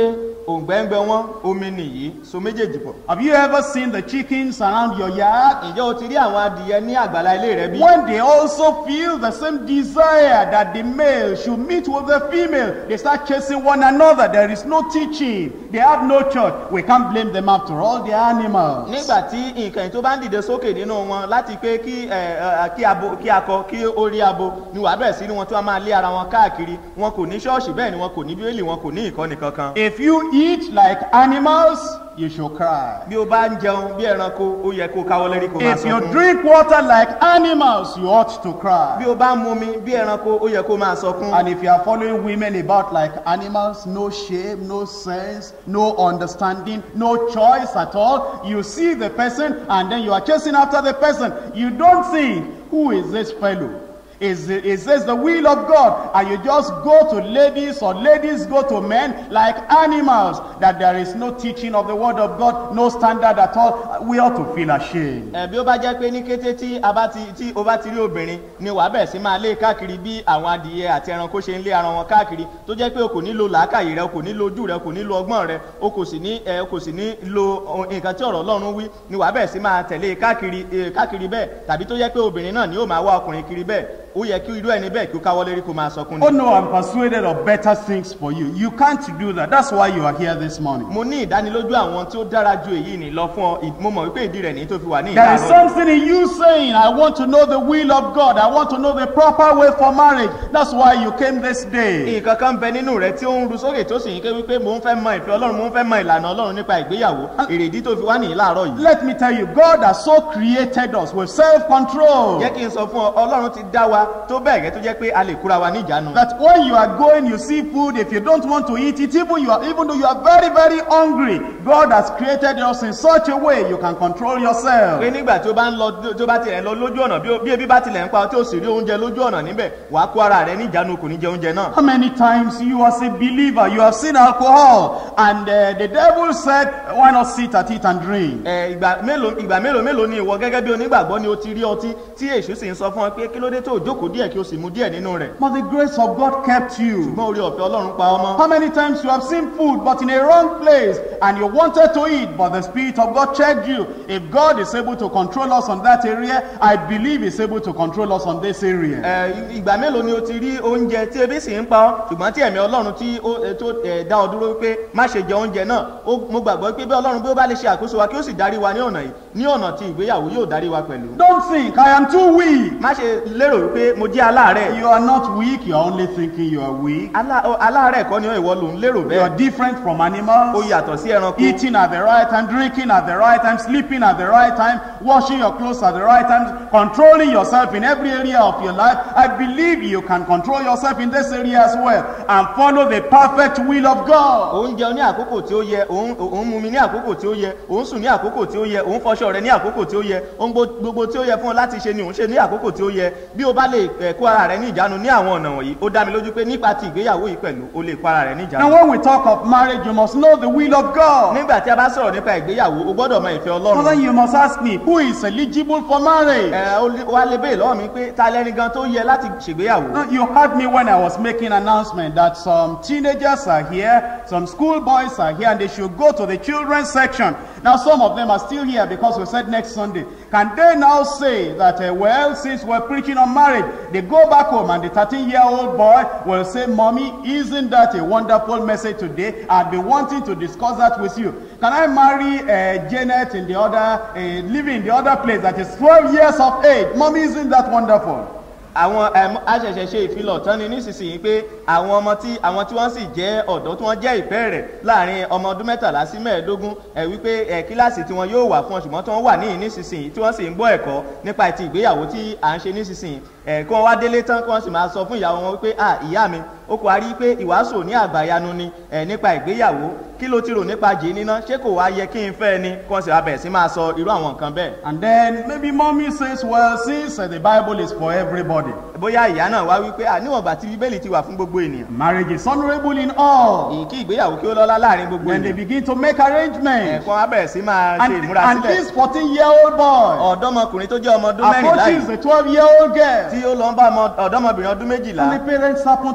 òǹgbẹ́ngbẹ́ wọn omi nìyí so méjèèjì pọ̀. Have you ever seen the chickens around your yard? ǹjẹ́ o ti rí àwọn adìyẹ ní àgbàlá ilé rẹ bí? When they also feel the same desire that the male should meet with the female, they start chasing one another. There is no teaching. They have no church. We can't blame them after all. They are animals. nígbà tí nǹkan yìí tó bá ń dìde sókè nínú wọn láti pé kí ẹ, ẹ, kí abo kí akọ kí ó rí abo ni wàá bẹ̀rẹ̀ sí ni wọn tí wọ́n máa lé ara wọn káàkiri wọn kò ní ṣọ́ọ̀ṣì bẹ́ẹ̀ ni wọn kò ní bíbélì wọn kò ní ìkọ́ni kankan. If you eat like animals, you should cry. bí o bá ń jẹun bí ẹranko ó yẹ kó káwọ́ lérí kó máa If you sọkún. drink water like animals, you ought to cry. bí o bá ń mumi bí ẹranko ó yẹ kó máa sọkún. And if you are following women about like animals, no shame, no sense, no understanding, no choice at all, you see the person and then you are chasing after the person. You don't think, who is this fellow? Is, it- is this the will of God? And you just go to ladies or ladies go to men like animals, that there is no teaching of the word of God, no standard at all. We ought to feel ashamed. ẹ bí ó bá jẹ́ pé ní kété tí a bá ti tí o bá ti rí obìnrin ni wàá bẹ̀rẹ̀ sí máa lé káàkiri bí àwọn adìyẹ àti ẹranko ṣe ń lé ara wọn káàkiri tó jẹ́ pé o kò ní lo làákàyè rẹ o kò ní lo ojú rẹ o kò ní lo ọgbọ́n rẹ o kò sì ní ẹ o kò sì ní lo ohun- nǹkan tí ọ̀rọ̀ ọlọ́run wí ni wàá bẹ̀rẹ̀ sí máa tẹ̀lé káàkiri ẹ, káàkiri bẹ́ẹ̀ tàbí tó jẹ́ pé obìnrin náà ni yóò máa wá ọkùnrin kiri bẹ́ẹ̀ ó yẹ kí irú ẹni bẹ́ẹ̀ kí ó káwọ́ lérí kó máa sọkún Oh ni. no, I'm persuaded of better things for you. You can't do that. That's why you are here this morning. mo ní ìdánilójú àwọn tí ó dára ju èyí ní lọ fún ọ ì- mo mọ̀ wípé ìdí rẹ̀ ní tó fi wà ní There is ìdáná something in you saying, I want to know the will of God. I want to know the proper way for marriage. That's why you came this day. nǹkan kan bẹ nínú rẹ tí ó ń ru sókè tó sì ń ké wípé mò ń fẹ́ mọ ìfẹ́ ọlọ́run mò ń fẹ́ mọ ìlànà ọlọ́run nípa ìgbéyàwó èrèdí tó fi wá nìyí láàárọ̀ yìí. Let me tell you, God has so created us with self-control jẹ́ kí n sọ fún ọ ọlọ́run ti dá wa tó bẹ́ẹ̀ gẹ́ tó jẹ́ pé a lè kúra wa níjàánu. that when you are going, you see food. If you don't want to eat it, even you are, even though you are very, very hungry, God has created us in such a way you can control yourself. pé nígbà tí ó bá ń lọ tó bá tilẹ̀ ń lọ lójú ọ̀nà bí ó- bí ebi bá tilẹ̀ ń pa ọ tí ó sì rí oúnjẹ lójú ọ̀nà níbẹ̀ wàá kó ara rẹ níjàánu kò ní jẹ oúnjẹ náà. How many times you as a believer, you have seen alcohol and uh, the devil said, why not sit at it and drink? Ẹ, ìgbà mélòó ìgbà mélòó mélòó ni ìwọ gẹ́gẹ́ bí onígbàgbọ́ ni o ti rí ọtí tí èṣù sì ń sọ fún ọ pé kí ló dé tó o jókòó díẹ̀ kí o sì mu díẹ̀ nínú rẹ̀. But the grace of God kept you. ṣùgbọ́n orí ọ̀fẹ́ ọlọ́run pa ọmọ. How many times you have seen food but in a wrong place and you wanted to eat but the Spirit of God checked you? If God is able to control us on that area, I believe He's able to control us on this area. Ẹ, ìgbà mélòó ni o ti rí oúnjẹ tí ebi sì ń pa ọ́ ṣùgbọ́n tí ẹ̀mí ọlọ́run tí ó ẹ, tó ẹ, dá ọ dúró pé má ṣe jẹ oúnjẹ náà ó- mo gbàgbọ́ pé bí ọlọ́run bí ó bá lè ṣe àkóso wa kí ó sì darí wa ní ọ̀nà yìí ní ọ̀nà tí ìgbéyàwó yóò darí wa pẹ̀lú. Don't think I am too weak. má ṣe lérò wípé mo jẹ́ aláàárẹ̀ You are not weak, you are only thinking you are weak. Alá- ọ- aláàárẹ̀ kọ́ ni ìwọ ló ń lérò You are bẹ́ẹ̀ different from ó animals. yàtọ̀ sí ẹranko Eating at the right time, drinking at the right time, sleeping at the right time, washing your clothes at the right time, controlling yourself in every area of your life. I believe you can control yourself in this area as well and follow the perfect will of God. òun jẹun ní àkókò tí ó yẹ òun òun mumi ní àkókò tí ó yẹ òun sùn ní àkókò tí ó yẹ òun fọṣọ rẹ ní àkókò tí ó yẹ ohun gbo- gbogbo tí ó yẹ fún ọ láti ṣe ni òun ṣe ní àkókò tí ó yẹ bí o bá lè ẹ, kó ara rẹ ní ìjánu ní àwọn ọ̀nà wọ̀nyí ó dá mi lójú pé nípa ti ìgbéyàwó yìí pẹ̀lú o lè kó ara rẹ ní Now, ìjánu. when we talk of marriage, you must know the will of God. nígbà tí a bá sọ̀rọ̀ nípa ìgbéyàwó o gbọ́dọ̀ mọ ìfẹ́ So ọlọ́run. then you must ask me, who is eligible for marriage? ẹ ó lé- wá lè béè lọ́wọ́ mi pé ta lẹ́ni gan tó yẹ láti ṣègbéyàwó. Now, you heard me when I was making announcement that some teenagers are here, some school boys are here, and they should go to the children's section. Now, some of them are still here because we said next Sunday. Can they now say that, uh, well, since we're preaching on marriage, they go back home and the 13-year-old boy will say, Mommy, isn't that a wonderful message today? I've been wanting to discuss that with you. Can I marry uh, Janet in the other, uh, living in the other place that is 12 years of age? Mommy, isn't that wonderful? àwọn ẹm, aṣẹ̀ṣẹ̀ ṣe ìfilọ̀ tán ni nísinsìnyí pé àwọn ọmọ tí àwọn tí wọ́n sì jẹ́ ọ̀dọ́ tí wọ́n jẹ́ ìpẹ́ rẹ̀ láàrin ọmọ ọdún mẹ́tàlá sí mẹ́ẹ̀ẹ́dógún ẹ̀ wípé ẹ̀ kíláàsì tí wọn yóò wà fún ọ ṣùgbọ́n tí wọ́n wà níyìn nísinsìnyí tí wọ́n sì ń gbọ́ ẹ̀kọ́ nípa ti ìgbéyàwó tí à ń ṣe nísinsìnyí ẹ̀ kí wọ́n wá délé tán kí wọ́n sì máa sọ fún ìyàwó wọn wípé à ìyá mi ó kò wá rí pé ìwàásù ní àgbàyanu ni ẹ̀ nípa ìgbéyàwó kí ló ti rò nípa jì níná ṣé kò wá yẹ kí n fẹ́ ni kí wọ́n sì wá bẹ̀rẹ̀ sí máa sọ irú àwọn nǹkan bẹ́ẹ̀ And then maybe mommy says, well, since uh, the Bible is for everybody, bóyá ìyá náà wá wípé à níwọ̀n gbà tí bíbélì ti wà fún gbogbo ènìyàn marriage is honorable in all. èyí kí ìgbéyàwó kí ó lọ́lá láàrin gbogbo When they ènìyàn begin to make arrangements, ẹ̀kọ́ á bẹ̀rẹ̀ sí máa ṣe and, ìmúra and sílẹ̀ this 14-year-old boy ọ̀dọ́mọkùnrin tó jẹ́ ọmọ ọdún mẹ́rìnlá approaches yìí the 12-year-old girl, tí ó lọ ń bá ọmọ- ọ̀dọ́mọbìnrin ọdún méjìlá and the parents happen to be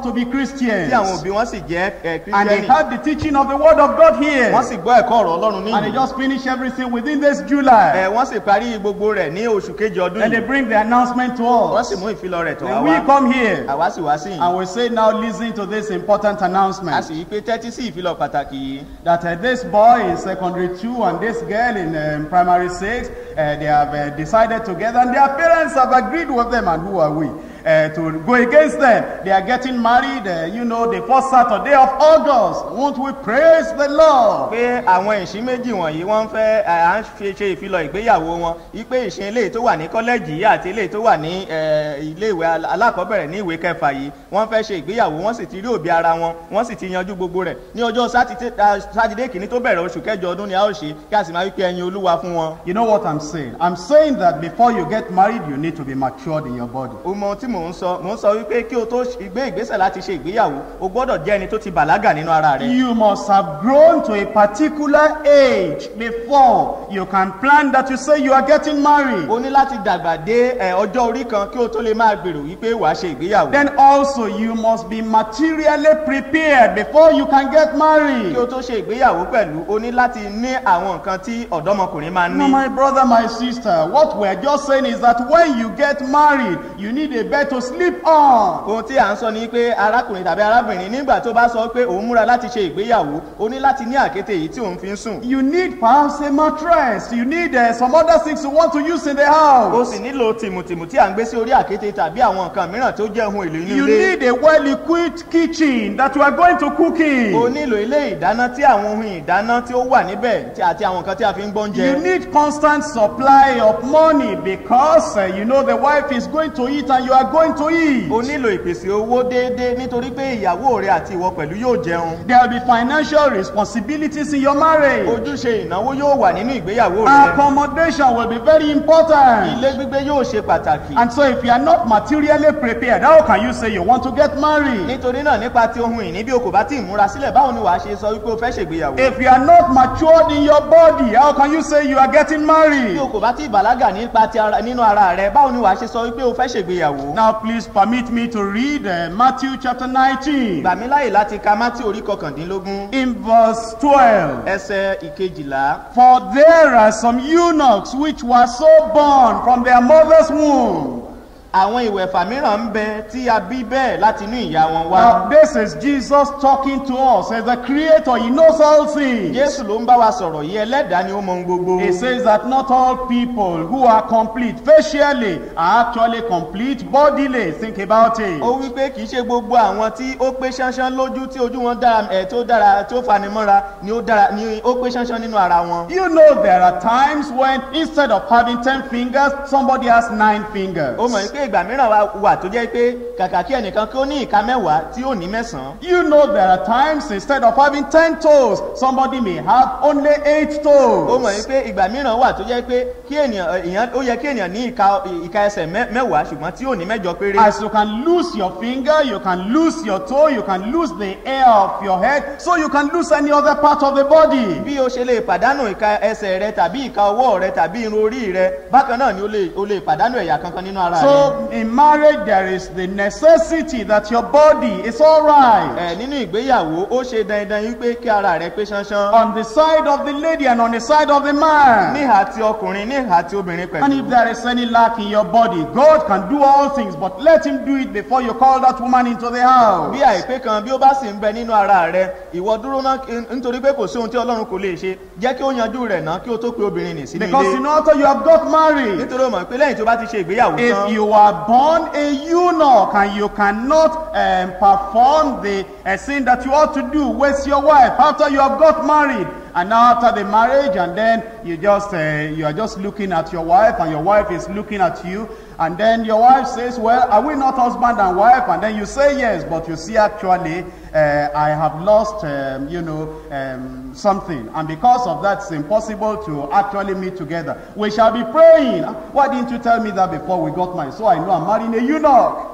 Christians. tí àwọn òbí wọn sì jẹ́ ẹ, And they kírísítẹ́nì had the teaching of the word of God here. wọ́n sì gbọ́ ẹ̀kọ́ ọ̀rọ̀ ọlọ́run And they níyì just finished everything within this July. ẹ wọ́n sì parí gbogbo rẹ̀ ní oṣù kejì ọdún And they yìí bring the announcement to wọ́n us. sì mú ìfilọ̀ rẹ̀ tọ̀ And wá we wá come here àwa sì wá sí yìí and we say, now listen to this important a announcement. sì yí pé tẹ́tí sí ìfilọ̀ pàtàkì yìí that uh, this boy in secondary two and this girl in um, primary six, uh, they have uh, decided together and their parents have agreed with them. And who are we? Uh, to go against them. They are getting married, uh, you know, the first Saturday of August. Won't we praise the Lord? pé àwọn ìṣín méjì wọ̀nyí wọ́n ń fẹ́ ẹ, à ń fi ṣe ìfilọ̀ ìgbéyàwó wọn wípé ìṣin eléyìí tó wà ní kọ́lẹ́jì yìí àti eléyìí tó wà ní ẹ, iléèwé al- alákọ̀ọ́bẹ̀rẹ̀ ní ìwé kẹfà yìí wọ́n fẹ́ ṣe ìgbéyàwó wọ́n sì ti rí òbí ara wọn wọ́n sì ti yanjú gbogbo rẹ̀ ní ọjọ́ sátidé a, sátidé kìíní tó bẹ̀rẹ̀ oṣù kẹjọ ọdún ni a ó ṣe kí a sì máa wípé ẹyin olúwa fún wọn. You know what I'm saying? I'm saying that before you get married, you need to be matured in your body. o mọ ohun tí mò ń sọ mò ń sọ wípé kí o tó ṣ- gbé ìgbésẹ̀ láti ṣe ìgbéyàwó o gbọ́dọ̀ jẹ́ ẹni tó ti bàlágà nínú ara rẹ̀. You must have grown to a particular age before you can plan that you say you are getting married. o ní láti dàgbà dé ẹ, ọjọ́ orí kan kí o tó lè máa gbèrò wípé wàá ṣe ìgbéyàwó. Then also you must be materially prepared before you can get married. kí o tó ṣe ìgbéyàwó pẹ̀lú o ní láti ní àwọn nǹkan tí ọ̀dọ́mọkùnrin máa ń No, ní. my brother, my sister, what we're just saying is that when you get married, you need a bed to sleep on. ohun tí à ń sọ ni pé arákùnrin tàbí arábìnrin nígbà tó bá sọ pé òun múra láti ṣe ìgbéyàwó o ní láti ní àkété yìí tí òun fi ń sùn. You need perhaps a mattress. You need uh, some other things you want to use in the o house. sì nílò tìmùtìmù tí à ń gbé sí orí àkété tàbí àwọn nǹkan mìíràn tó jẹ́ ohun èlò inú You ilé. need a well-equipped kitchen that you are going to cook o in. nílò ilé ìdáná tí àwọn ohun ìdáná tí ó wà níbẹ̀ tí- àti àwọn nǹkan tí a fi ń gbọ́ You oúnjẹ. need constant supply of money because uh, you know the wife is going to eat and you are going to eat. o nílò ìpèsè owó déédéé nítorí pé ìyàwó rẹ àti ìwọ pẹ̀lú yóò jẹun. There will be financial responsibilities in your marriage. ojúṣe ìnáwó yóò wà nínú ìgbéyàwó rẹ. Accommodation will be very important. ilé gbígbé yóò ṣe pàtàkì. And so if you are not materially prepared, how can you say you want to get married? nítorí náà nípa ti ohun ìní bí o kò bá tí ì múra sílẹ̀ báwo ni wàá ṣe sọ wípé o fẹ́ ṣègbéyàwó. If you are not matured in your body, how can you say you are getting bí married? o kò bá tí ì bàlágà nípa ti ara nínú ara rẹ báwo ni wàá ṣe sọ wípé o fẹ́ ṣègbéyàwó. Now please permit me to read uh, Matthew chapter 19 gbà mí láyè láti ka mátí orí kọkàndínlógún in verse 12. ẹsẹ̀ ìkejìlá. For there are some eunuchs which were so born from their mother's womb. àwọn ìwẹ̀fà mìíràn ń bẹ tí a bí bẹ́ẹ̀ láti inú ìyá wọn wá. Now this is Jesus talking to us as the creator. He knows all things. jésù ló ń bá wa sọ̀rọ̀ yìí ẹlẹ́dàá ni ó mọ ohun gbogbo. He says that not all people who are complete facially are actually complete bodily. Think about it. ó wí pé kì í ṣe gbogbo àwọn tí ó pé ṣánṣán lójú tí ojú wọn dára ẹ̀ tó dára tó fanimọ́ra ni ó dára ni ó pé ṣánṣán nínú ara wọn. You know there are times when instead of having 10 fingers, somebody has 9 fingers. ó mọ̀ pé ìgbà mìíràn wà- wà tó jẹ́ pé kàkà kí ẹnìkan kí ó ní ìka mẹ́wàá tí ó ní mẹ́sàn-án. You know there are times instead of having 10 toes, somebody may have only 8 ó toes. mọ̀ pé ìgbà mìíràn wà tó jẹ́ pé kí ènìyàn èèyàn ó yẹ kí ènìyàn ní ìka ìka ẹsẹ̀ mẹ́- mẹ́wàá ṣùgbọ́n tí ò ní mẹ́jọ péré. As you can lose your finger, you can lose your toe, you can lose the hair of your head, so you can lose any other part of the body. bí o ṣe lè pàdánù ìka ẹsẹ̀ rẹ tàbí ìka ọwọ́ rẹ tàbí irun orí rẹ bákan náà ni o lè o lè pàdánù ẹ̀yà kankan nínú ara rẹ. So in marriage, there is the necessity that your body is all right. ẹ nínú ìgbéyàwó ó ṣe dandan yín pé kí ara rẹ pé ṣánṣán. On the side of the lady and on the side of the man. níhà ti ọkùnrin níhà ti obìnrin And if pẹ̀lú. there is any lack in your body, God can do all things, but let him do it before you call that woman into the house. bí àìpé kan bí ó bá sì ń bẹ nínú ara rẹ ìwọ dúró náà kí- nítorí pé kò sí ohun tí ọlọ́run kò lè ṣe jẹ́ kí ó yanjú rẹ̀ náà kí ó tó pe obìnrin nì sínú Because you ilé. know after you have got married, nítorí ó mọ̀ pé lẹ́yìn tó bá ti ṣe ìgbéyàwó if tán. you are born a eunuch and you cannot um, perform the uh, sin that you ought to do with your wife after you have got married, and now after the marriage, and then you just uh, you are just looking at your wife, and your wife is looking at you, and then your wife says, "Well, are we not husband and wife?" And then you say yes, but you see actually, uh, I have lost, um, you know, um, something, and because of that, it's impossible to actually meet together. We shall be praying. Why didn't you tell me that before we got married? So I know I'm marrying a eunuch.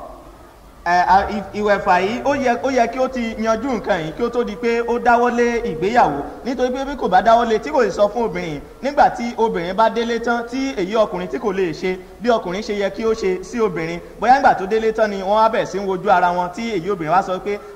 ẹ, a- ì- ìwẹ̀fà yìí ó yẹ ó yẹ kí ó ti yanjú nǹkan yìí kí ó tó di pé ó dáwọ́lé ìgbéyàwó nítorí pé bí kò bá dáwọ́lé tí kò sì sọ fún obìnrin nígbà tí obìnrin bá délé tán tí èyí ọkùnrin tí kò lè ṣe bí ọkùnrin ṣe yẹ kí ó ṣe sí obìnrin bóyá nígbà tó délé tán ni wọ́n á bẹ̀ sí ń wojú ara wọn tí èyí obìnrin wá sọ pé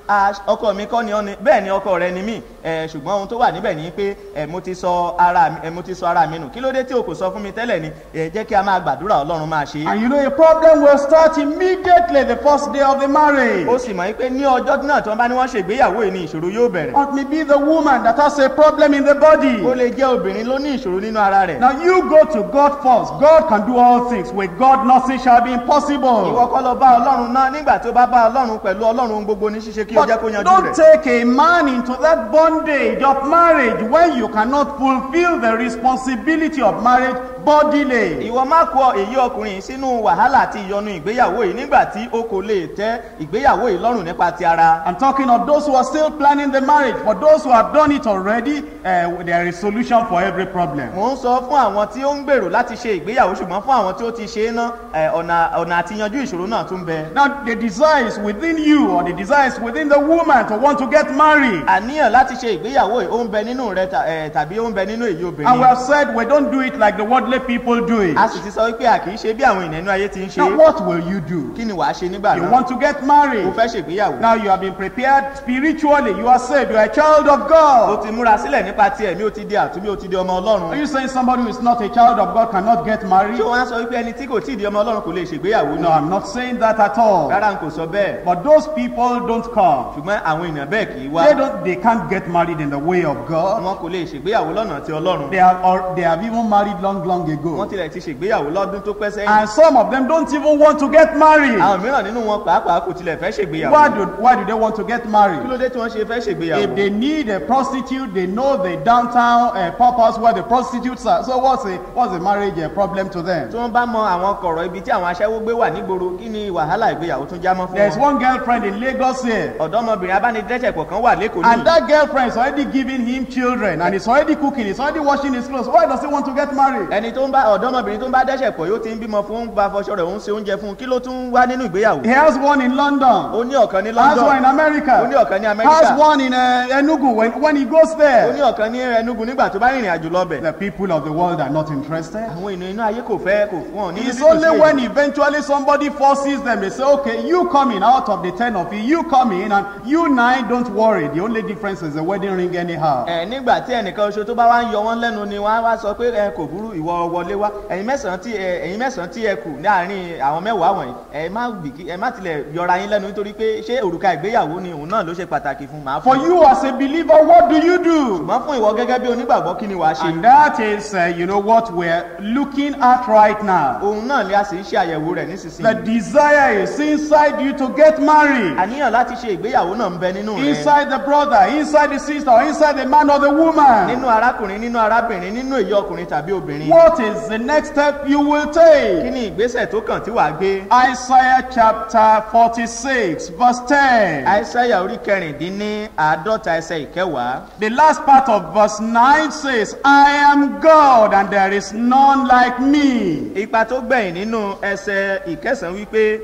"Ah, ọkọ mi kọ́ ni ọ́ ni bẹ́ẹ̀ ni ọkọ rẹ ni mí ẹ ṣùgbọ́n ohun tó wà níbẹ̀ ni pé ẹ mo ti sọ ara mi ẹ mo ti sọ ara mi nù kí ló dé tí o kò sọ fún mi tẹ́lẹ̀ ni ẹ jẹ́ kí a máa gbàdúrà ọlọ́run máa ṣe é And you know, a problem will start immediately the first day of the marriage. ó sì mọ̀ pé ní ọjọ́ náà tí wọ́n bá ní wọ́n ṣègbéyàwó yìí ni ìṣòro yóò bẹ̀rẹ̀ Or it may be the woman that has a problem in the body. ó lè jẹ́ obìnrin ló ní ìṣòro nínú ara rẹ̀ Now you go to God first. God can do all things. With God, nothing shall be ìwọ impossible. kọ́ lọ bá ọlọ́run náà nígbà tó bá bá ọlọ́run pẹ̀lú ọlọ́run ohun gbogbo ní ṣíṣe kí o But jẹ́ kó yanjú don't rẹ̀ take a man into that bondage of marriage when you cannot fulfill the responsibility of marriage bodily. ìwọ má kó èyí ọkùnrin sínú wàhálà àti ìyọnu ìgbéyàwó yìí nígbà tí o kò lè tẹ́ ìgbéyàwó yìí lọ́rùn nípa ti ara I'm talking of those who are still planning the marriage. For those who have done it already, uh, there is solution for every problem. mò ń sọ fún àwọn tí ó ń gbèrò láti ṣe ìgbéyàwó ṣùgbọ́n fún àwọn tí ó ti ṣe é ná ẹ, ọ̀nà ọ̀nà àti yanjú ìṣòro náà tún bẹ. Now, the desire is within you, or the desire is within the woman to want to get married. àníyàn láti ṣe ìgbéyàwó yìí ó ń bẹ nínú rẹ ta- ẹ, tàbí ó ń bẹ nínú èyí And we obìnrin. have said we don't do it like the worldly people do it. a sì ti sọ wípé a kì í ṣe bí àwọn ènìyàn inú ayé ti ń ṣe Now, é. what will you do? kí ni wàá ṣe nígbà You náà want to get o married. fẹ́ ṣègbéyàwó. Now, you have been prepared spiritually. You are saved. You are a child of o God. ti múra sílẹ̀ nípa ti ẹ̀mí o ti di àtúnbí o ti di ọmọ Are ọlọ́run. you saying somebody who is not a child of God cannot get married? ṣé wọ́n á sọ wípé ẹni tí kò tí ì di ọmọ ọlọ́run kò lè ṣègbéyàwó No, náà. I'm not saying that at all. rárá n kò sọ bẹ́ẹ̀ But those people don't come. ṣùgbọ́n àwọn èèyàn bẹ́ẹ̀ kì í wá. They don't. They can't get married in the way of God. wọn kò lè ṣègbéyàwó lọ́nà ti ọlọ́run. They have. Or they have even married long, long wọ́n ago. tilẹ̀ ti ṣègbéyàwó lọ́dún tó pẹ́ sẹ́yìn. And some of them don't even want to get married. àwọn mìíràn nínú wọn pàápàá kò tilẹ̀ fẹ́ Why ṣègbéyàwó. do Why do they want to get kí married? ló dé tí wọ́n ṣe fẹ́ If ṣègbéyàwó. they need a prostitute, they know the downtown uh, purpose where the prostitutes are. So what's the what's the marriage uh, problem to them? tí wọ́n bá mọ àwọn kọ̀rọ̀ ibi tí àwọn aṣẹ́wó gbé wà nígboro kí ni wàhálà ìgbéyàwó tún já mọ́ fún There's wọn. one girlfriend in Lagos here. ọ̀dọ́mọbìnrin abánidẹ́sẹ̀pọ̀ kan wà lẹ́kọ̀ọ́ And ní. that girlfriend is already giving him children and he's already cooking, he's already washing his clothes. Why does he want to get married? ẹni tó ń bá ọ̀dọ́mọbìnrin tó ń bá dẹ́sẹ̀pọ̀ yóò ti ń bímọ fún ń bá fọṣọ rẹ̀ ó ń ṣe oúnjẹ fún un kí ló tún wá nínú ìgbéyàwó. He has one in London, ó ní ọ̀kan ní has one in london ó ní America, ọ̀kan ní has amẹ́ríkà one in uh, Enugu when, when he goes ó ní there. ọ̀kan ní enugu nígbà tó bá rìnrìn àjò lọ́bẹ̀. The people of the world are not interested. àwọn ènìyàn inú ayé kò fẹ́ kò fún ọ ní It's títù sí only èyí. when eventually somebody forces them, they say, okay, you come in out of the 10 of you, you come in, and you nine, don't worry. The only difference is the wedding ring, anyhow. ẹ nígbà tí ẹnìkan oṣù tó bá wá ń yọ wọn lẹ́nu ni wọ́n á wá sọ pé ẹ kò burú ìwọ wọlé wá ẹ̀yin mẹ́sàn-án tí ẹ ẹ̀yin mẹ́sàn-án tí ẹ kù láàrin àwọn mẹ́wàá wọ̀nyí ẹ má bìkí ẹ má tilẹ̀ yọra yín lẹ́nu nítorí pé ṣé òrùka ìgbéyàwó ni òun náà ló ṣe pàtàkì fún màá For fún you as a believer, what do you do? ṣùgbọ́n fún ìwọ gẹ́gẹ́ bí onígbàgbọ́ kí ni wàá ṣe And that is, uh, you know, what we're looking at right now. òun náà ni a sì ń ṣe àyẹ̀wò rẹ̀ The nísinsìnyí desire is inside you to get married. àníyàn láti ṣe ìgbéyàwó náà ń bẹ nínú rẹ Inside the brother, inside the sister, or inside the man or the woman. nínú arákùnrin nínú arábìnrin nínú èyí ọkùnrin tàbí obìnrin What is the next step you will kí take? ni ìgbésẹ̀ tó kàn tí wàá gbé Isaiah chapter 46, verse 10. àìsáyà orí kẹrìndínní àádọ́ta ẹsẹ̀ ìkẹwàá The last part of verse 9 says, I am God and there is none like me. ipa tó gbẹ̀yìn nínú ẹsẹ̀ ìkẹsàn-án wípé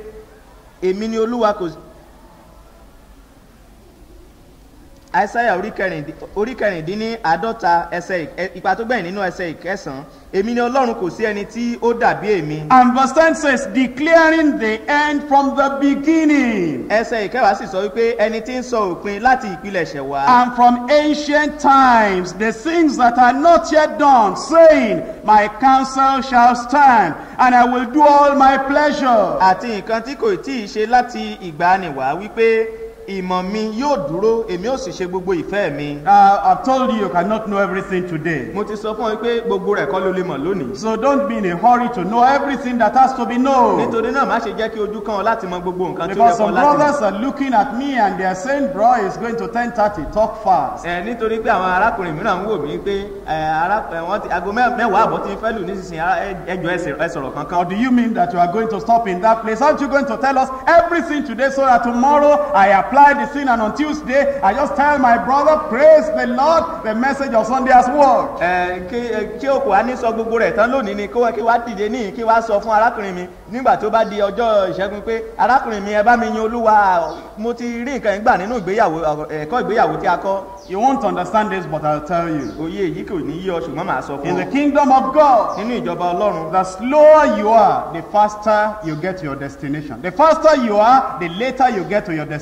èmi ni olúwa kò àìsáyà orí kẹrìndín- orí kẹrìndínní àádọ́ta ẹsẹ̀ ìk- ẹ- ipa tó gbẹ̀yìn nínú ẹsẹ̀ ìkẹsàn-án èmi ni ọlọ́run kò sí ẹni tí ó dàbí èmi And verse 10 says, declaring the end from the beginning ẹsẹ̀ ìkẹwàá sì sọ wípé ẹni tí ń sọ òpin láti ìpilẹ̀ṣẹ̀ wá and from ancient times the things that are not yet done, saying, My counsel shall stand and I will do all my pleasure. àti nǹkan tí kò tí ì ṣe láti ìgbàanìwá wípé ìmọ̀ mi yóò dúró èmi ò sì ṣe gbogbo ìfẹ́ mi Uh, I've told you you cannot know everything today. mo ti sọ fún ọ pé gbogbo rẹ̀ kọ́ ló lè mọ̀ lónìí So don't be in a hurry to know everything that has to be known. nítorí náà má ṣe jẹ́ kí ojú kan ọ láti mọ gbogbo nǹkan tí ó yẹ Because kọ́ some láti mọ̀. brothers are looking at me and they are saying, bro, it's going to 1030, talk fast. ẹ nítorí pé àwọn arákùnrin mìíràn ń wò mí pé ẹ ará ẹ wọn ti aago mẹ- mẹ́wàá àbọ̀ tí ń fẹ́ lù nísinsìnyí ara- ẹ- ẹjọ́ ẹsẹ̀ ẹ sọ̀rọ̀ Or kankan. do you mean that you are going to stop in that place? Aren't you going to tell us everything today so that tomorrow I apply the sin and on Tuesday I just tell my brother, praise the Lord, the message of Sunday has worked. ẹ kí ẹ, kí òkú wa ní sọ gbogbo rẹ̀ tán lónìí ni kó wá- kí wá dìde níyì kí wá sọ fún arákùnrin mi nígbà tó bá di ọjọ́ ìṣẹ́gun pé arákùnrin mi ẹ bá mi yin olúwa mo ti rí nǹkan ìgbà nínú ìgbéyàwó ọ̀rọ̀- ẹ̀kọ́ ìgbéyàwó tí a kọ́ You won't understand this, but I'll tell you. òye èyí kò ní yí ọ ṣùgbọ́n màá sọ In fún the ọ kingdom of God, nínú ìjọba ọlọ́run the slower you are, the faster you get to your destination. The faster you are, the later you get to your destination.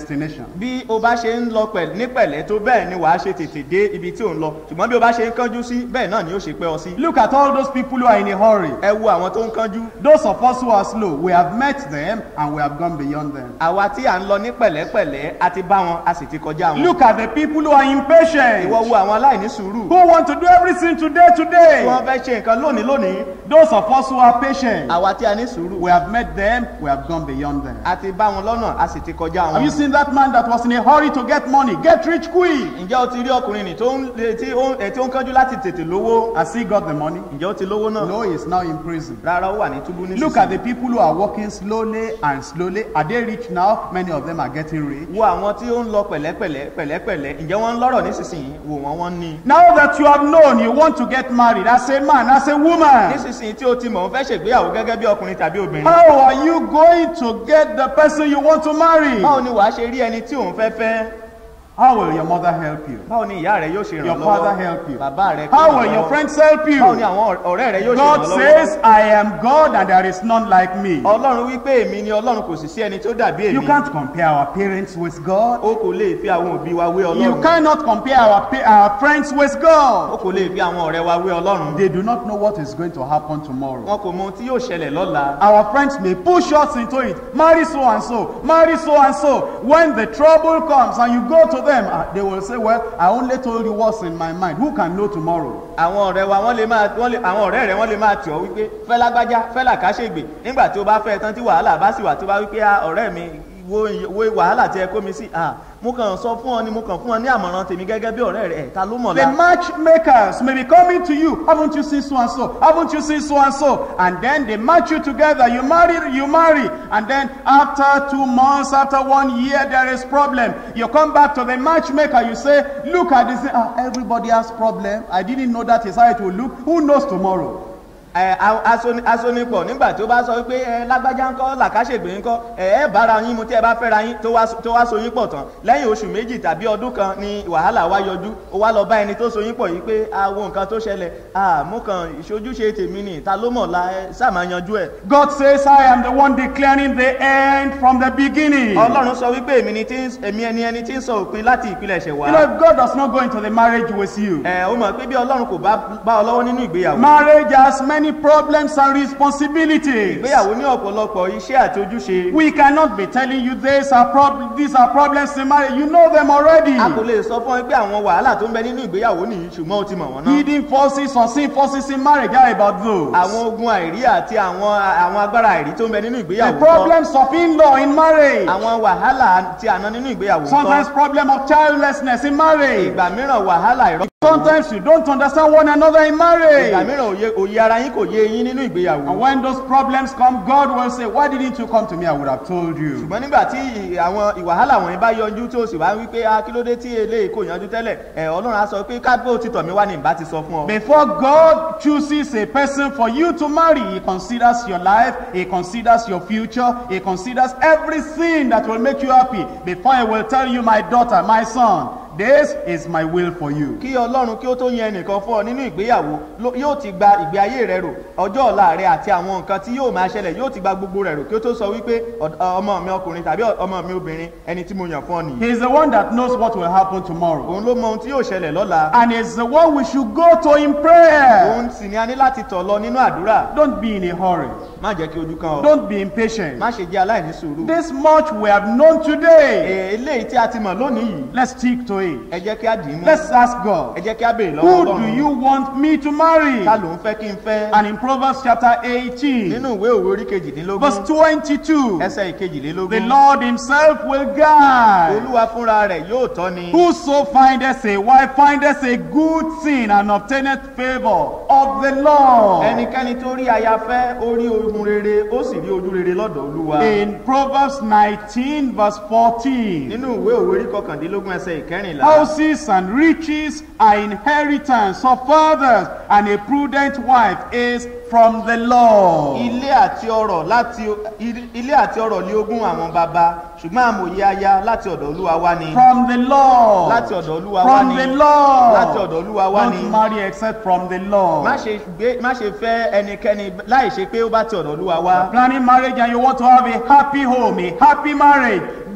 bí o bá ṣe ń lọ pẹ̀lú ní pẹ̀lẹ́ tó bẹ́ẹ̀ ni wàá ṣe tètè dé ibi tí ò ń lọ ṣùgbọ́n bí o bá ṣe ń kánjú sí bẹ́ẹ̀ náà ni ó ṣe pẹ́ ọ sí. Look at all those people who are in a hurry. ẹ wo àwọn tó ń kánjú Those of us who are slow, we have met them and we have gone beyond them. àwa tí à ń lọ ní pẹ̀lẹ́pẹ̀lẹ́ a ti bá wọn a sì ti kọjá wọn. Look at the people who are impatient, ìwọ wo àwọn aláìní sùúrù who want to do everything today, tí today. wọ́n fẹ́ ṣe nǹkan lónìí lónìí Those of us who are patient, àwa tí a ní sùúrù we have met them, we have gone beyond them. a ti bá wọn lọ́nà a sì ti kọjá Have you wọn. seen that man that was in a hurry to get money? Get rich quick. ǹjẹ́ o ti rí ọkùnrin nì tó ń tí ó ń ẹ̀ tí ó ń kánjú láti tètè lówó Has he got the money? ǹjẹ́ o ti lówó náà No, he is now in prison. rárá ó wà ní túbú Look at nísinsìnyí. the people who are walking slowly and slowly. Are they rich now? Many of them are getting rich. wo àwọn tí ó ń lọ pẹ̀lẹ́pẹ̀lẹ́ pẹ̀lẹ́pẹ̀lẹ́ ǹjẹ́ wọ́n ń lọ́rọ̀ nísinsìnyí wò wọ́n wọ́n ní. Now that you have known you want to get married as a man, as a woman, nísinsìnyí tí o ti mọ̀ ń fẹ́ ṣègbéyàwó gẹ́gẹ́ bí ọkùnrin tàbí obìnrin. how are you going to get the person you want to marry? báwo ni wàá ṣe rí ẹni tí òun fẹ́ fẹ́ How will your mother help you? báwo ni ìyá rẹ yóò ṣe Your ràn father lọ́wọ́ help you? bàbá rẹ kó How ràn will your lọ́wọ́? friends help báwo ni you? àwọn ọ̀rẹ́ rẹ yóò ṣe God ràn lọ́wọ́ says, I am God and there is none like me. ọlọ́run wípé èmi ni ọlọ́run kò sì sí ẹni tó dàbí You èmi can't compare our parents with God. o kò lè fi àwọn òbí wa wé You ọlọ́run cannot compare our, pa- our friends with o God. kò lè fi àwọn ọ̀rẹ́ wa wé ọlọ́run They do not know what is going to happen tomorrow. wọn kò mọ ohun tí yóò ṣẹlẹ̀ lọ́la Our friends may push us into it. Marry so and so, marry so and so. When the trouble comes and you go to them, ah, they will say, Well, I only told you what's in my mind. Who can know tomorrow? àwọn ọ̀rẹ́ wa wọ́n lè máa wọ́n lè àwọn ọ̀rẹ́ rẹ wọ́n lè máa tì ọ́ wípé fẹ́ lágbájá fẹ́ làkàṣègbè nígbà tí o bá fẹ́ tán tí wàhálà bá sì wà tó bá wípé "Ah, ọ̀rẹ́ mi wo wo wàhálà tí ẹ kó mi sí ah mo kàn sọ fún ọ ni mo kàn fún ọ ní àmọ̀ràn tèmi gẹ́gẹ́ bí ọ̀rẹ́ rẹ ẹ̀ ta ló mọ̀ The la. matchmakers may be coming to you. Haven't you seen so and so? Haven't you seen so and so? And then they match you together. You marry, you marry. And then after two months, after one year, there is problem. You come back to the matchmaker. You say, look at this. Ah, everybody has problem. I didn't know that is how it will look. Who knows tomorrow? ẹ a- asoni- asonipọ̀ nígbà tó bá sọ wípé ẹ lágbájá ńkọ́ làkàṣègbè ńkọ́ ẹ ẹ bára yín mu tí ẹ bá fẹ́ra yín tó wá tó wá so yín pọ̀ tán lẹ́yìn oṣù méjì tàbí ọdún kan ni wàhálà wá yọjú ó wá lọ bá ẹni tó so yín pọ̀ yìí pé àwọn nǹkan tó ṣẹlẹ̀ ah mo kàn ìṣojúṣe tèmi nì ta ló mọ̀ la ẹ sáà máa yanjú ẹ̀. God says, I am the one declaring the end from the beginning. ọlọ́run sọ wípé èmi ni tí ń èmi ẹni ẹni tí ń sọ òpin láti ìpilẹ̀ṣẹ̀ You wá. know, if God does not go into the marriage with you, ẹ ó mọ̀ pé bí ọlọ́run kò bá bá ọ lọ́wọ́ nínú ìgbéyàwó. marriage has many problems and responsibilities. ìgbéyàwó ní ọ̀pọ̀lọpọ̀ iṣẹ́ àti ojúṣe. We cannot be telling you these are prob- these are problems in marriage. You know them already. a kò lè sọ fún ẹ pé àwọn wàhálà tó ń bẹ nínú ìgbéyàwó nìyí ṣùgbọ́n o ti mọ̀ wọ́n náà. Hidden forces, unseen forces in marriage. How about those? àwọn ogun àìrí àti àwọn àwọn agbára àìrí tó ń bẹ nínú The ìgbéyàwó kọ́. problems of in-law in marriage. àwọn wàhálà tí àná nínú ìgbéyàwó Sometimes kọ́. problem of childlessness in marriage. ìgbà mìíràn wàhálà ìrọ́. Sometimes you don't understand one another in ìgbà marriage. mìíràn òye òye ara yín kò yé yín nínú ìgbéyàwó. And when those problems come, God will say, Why didn't you come to me? I would have told you. ṣùgbọ́n nígbà tí ì- àwọn ìwàhálà wọ̀nyí bá yọjú tó sì wá wípé a kí ló dé tí eléyìí kò yanjú tẹ́lẹ̀ ẹ̀ ọlọ́run á sọ pé kábó ti tọ̀ mí wá ní ìbá ti sọ fún ọ. Before God chooses a person for you to marry, He considers your life, He considers your future, He considers everything that will make you happy before He will tell you, My daughter, my son, this is my will for you. kí ọlọ́run kí ó tó yan ẹnìkan fún ọ nínú ìgbéyàwó ló- yóò ti gba ìgbé ayé rẹ rò ọjọ́ ọ̀la rẹ àti àwọn nǹkan tí yóò máa ṣẹlẹ̀ yóò ti gba gbogbo rẹ rò kí ó tó sọ wípé "Ọ̀d- ọmọ mi ọkùnrin tàbí ọmọ mi obìnrin ẹni tí mo yàn fún ọ nìyí. He is the one that knows what will happen tomorrow. òun ló mọ ohun tí yóò ṣẹlẹ̀ lọ́la And it's the one we should go to in prayer. òun sì ni a ní láti tọ̀ lọ nínú àdúrà Don't be in a hurry. má jẹ́ kí ojú kan ọ Don't be impatient. má ṣe jẹ́ aláìní sùúrù. This much we have known today. Ee, eléyìí tí a ti mọ̀ lónìí yìí Let's stick to it. ẹ jẹ́ kí á dì í mú Let's ask ẹ God. jẹ́ kí á béèrè lọ́wọ́ Who do ọlọ́run you want me to marry? ta ló ń fẹ́ kí n fẹ́ And in Proverbs chapter 18, nínú ìwé òwe orí kejìdínlógún verse 22, ẹsẹ̀ the ìkejìlélógún Lord Himself will guide. olúwa fúnra rẹ̀ yóò tọ́ ni Whoso findeth a wife findeth a good thing and obtaineth favor of the Lord. ẹnikẹ́ni tó rí aya fẹ́ ó rí ohun rere ó sì rí ojú rere lọ́dọ̀ olúwa In Proverbs 19, verse 14, nínú ìwé òwe orí kọkàndínlógún ẹsẹ̀ ìkẹrìnlá houses and riches are inheritance of fathers, and a prudent wife is from the Lord. ilé àti ọrọ̀ láti ilé àti ọrọ̀ lé ogún àwọn baba ṣùgbọ́n àmọ̀ye aya láti ọ̀dọ̀ olúwa wá ni From the Lord. láti ọ̀dọ̀ olúwa wá From ni the Lord. láti ọ̀dọ̀ olúwa wá ni Don't marry except from the Lord. má ṣe gbé má ṣe fẹ́ ẹnikẹ́ni láì ṣe pé ó bá ti ọ̀dọ̀ olúwa wá planning marriage and you want to have a happy home, a happy marriage,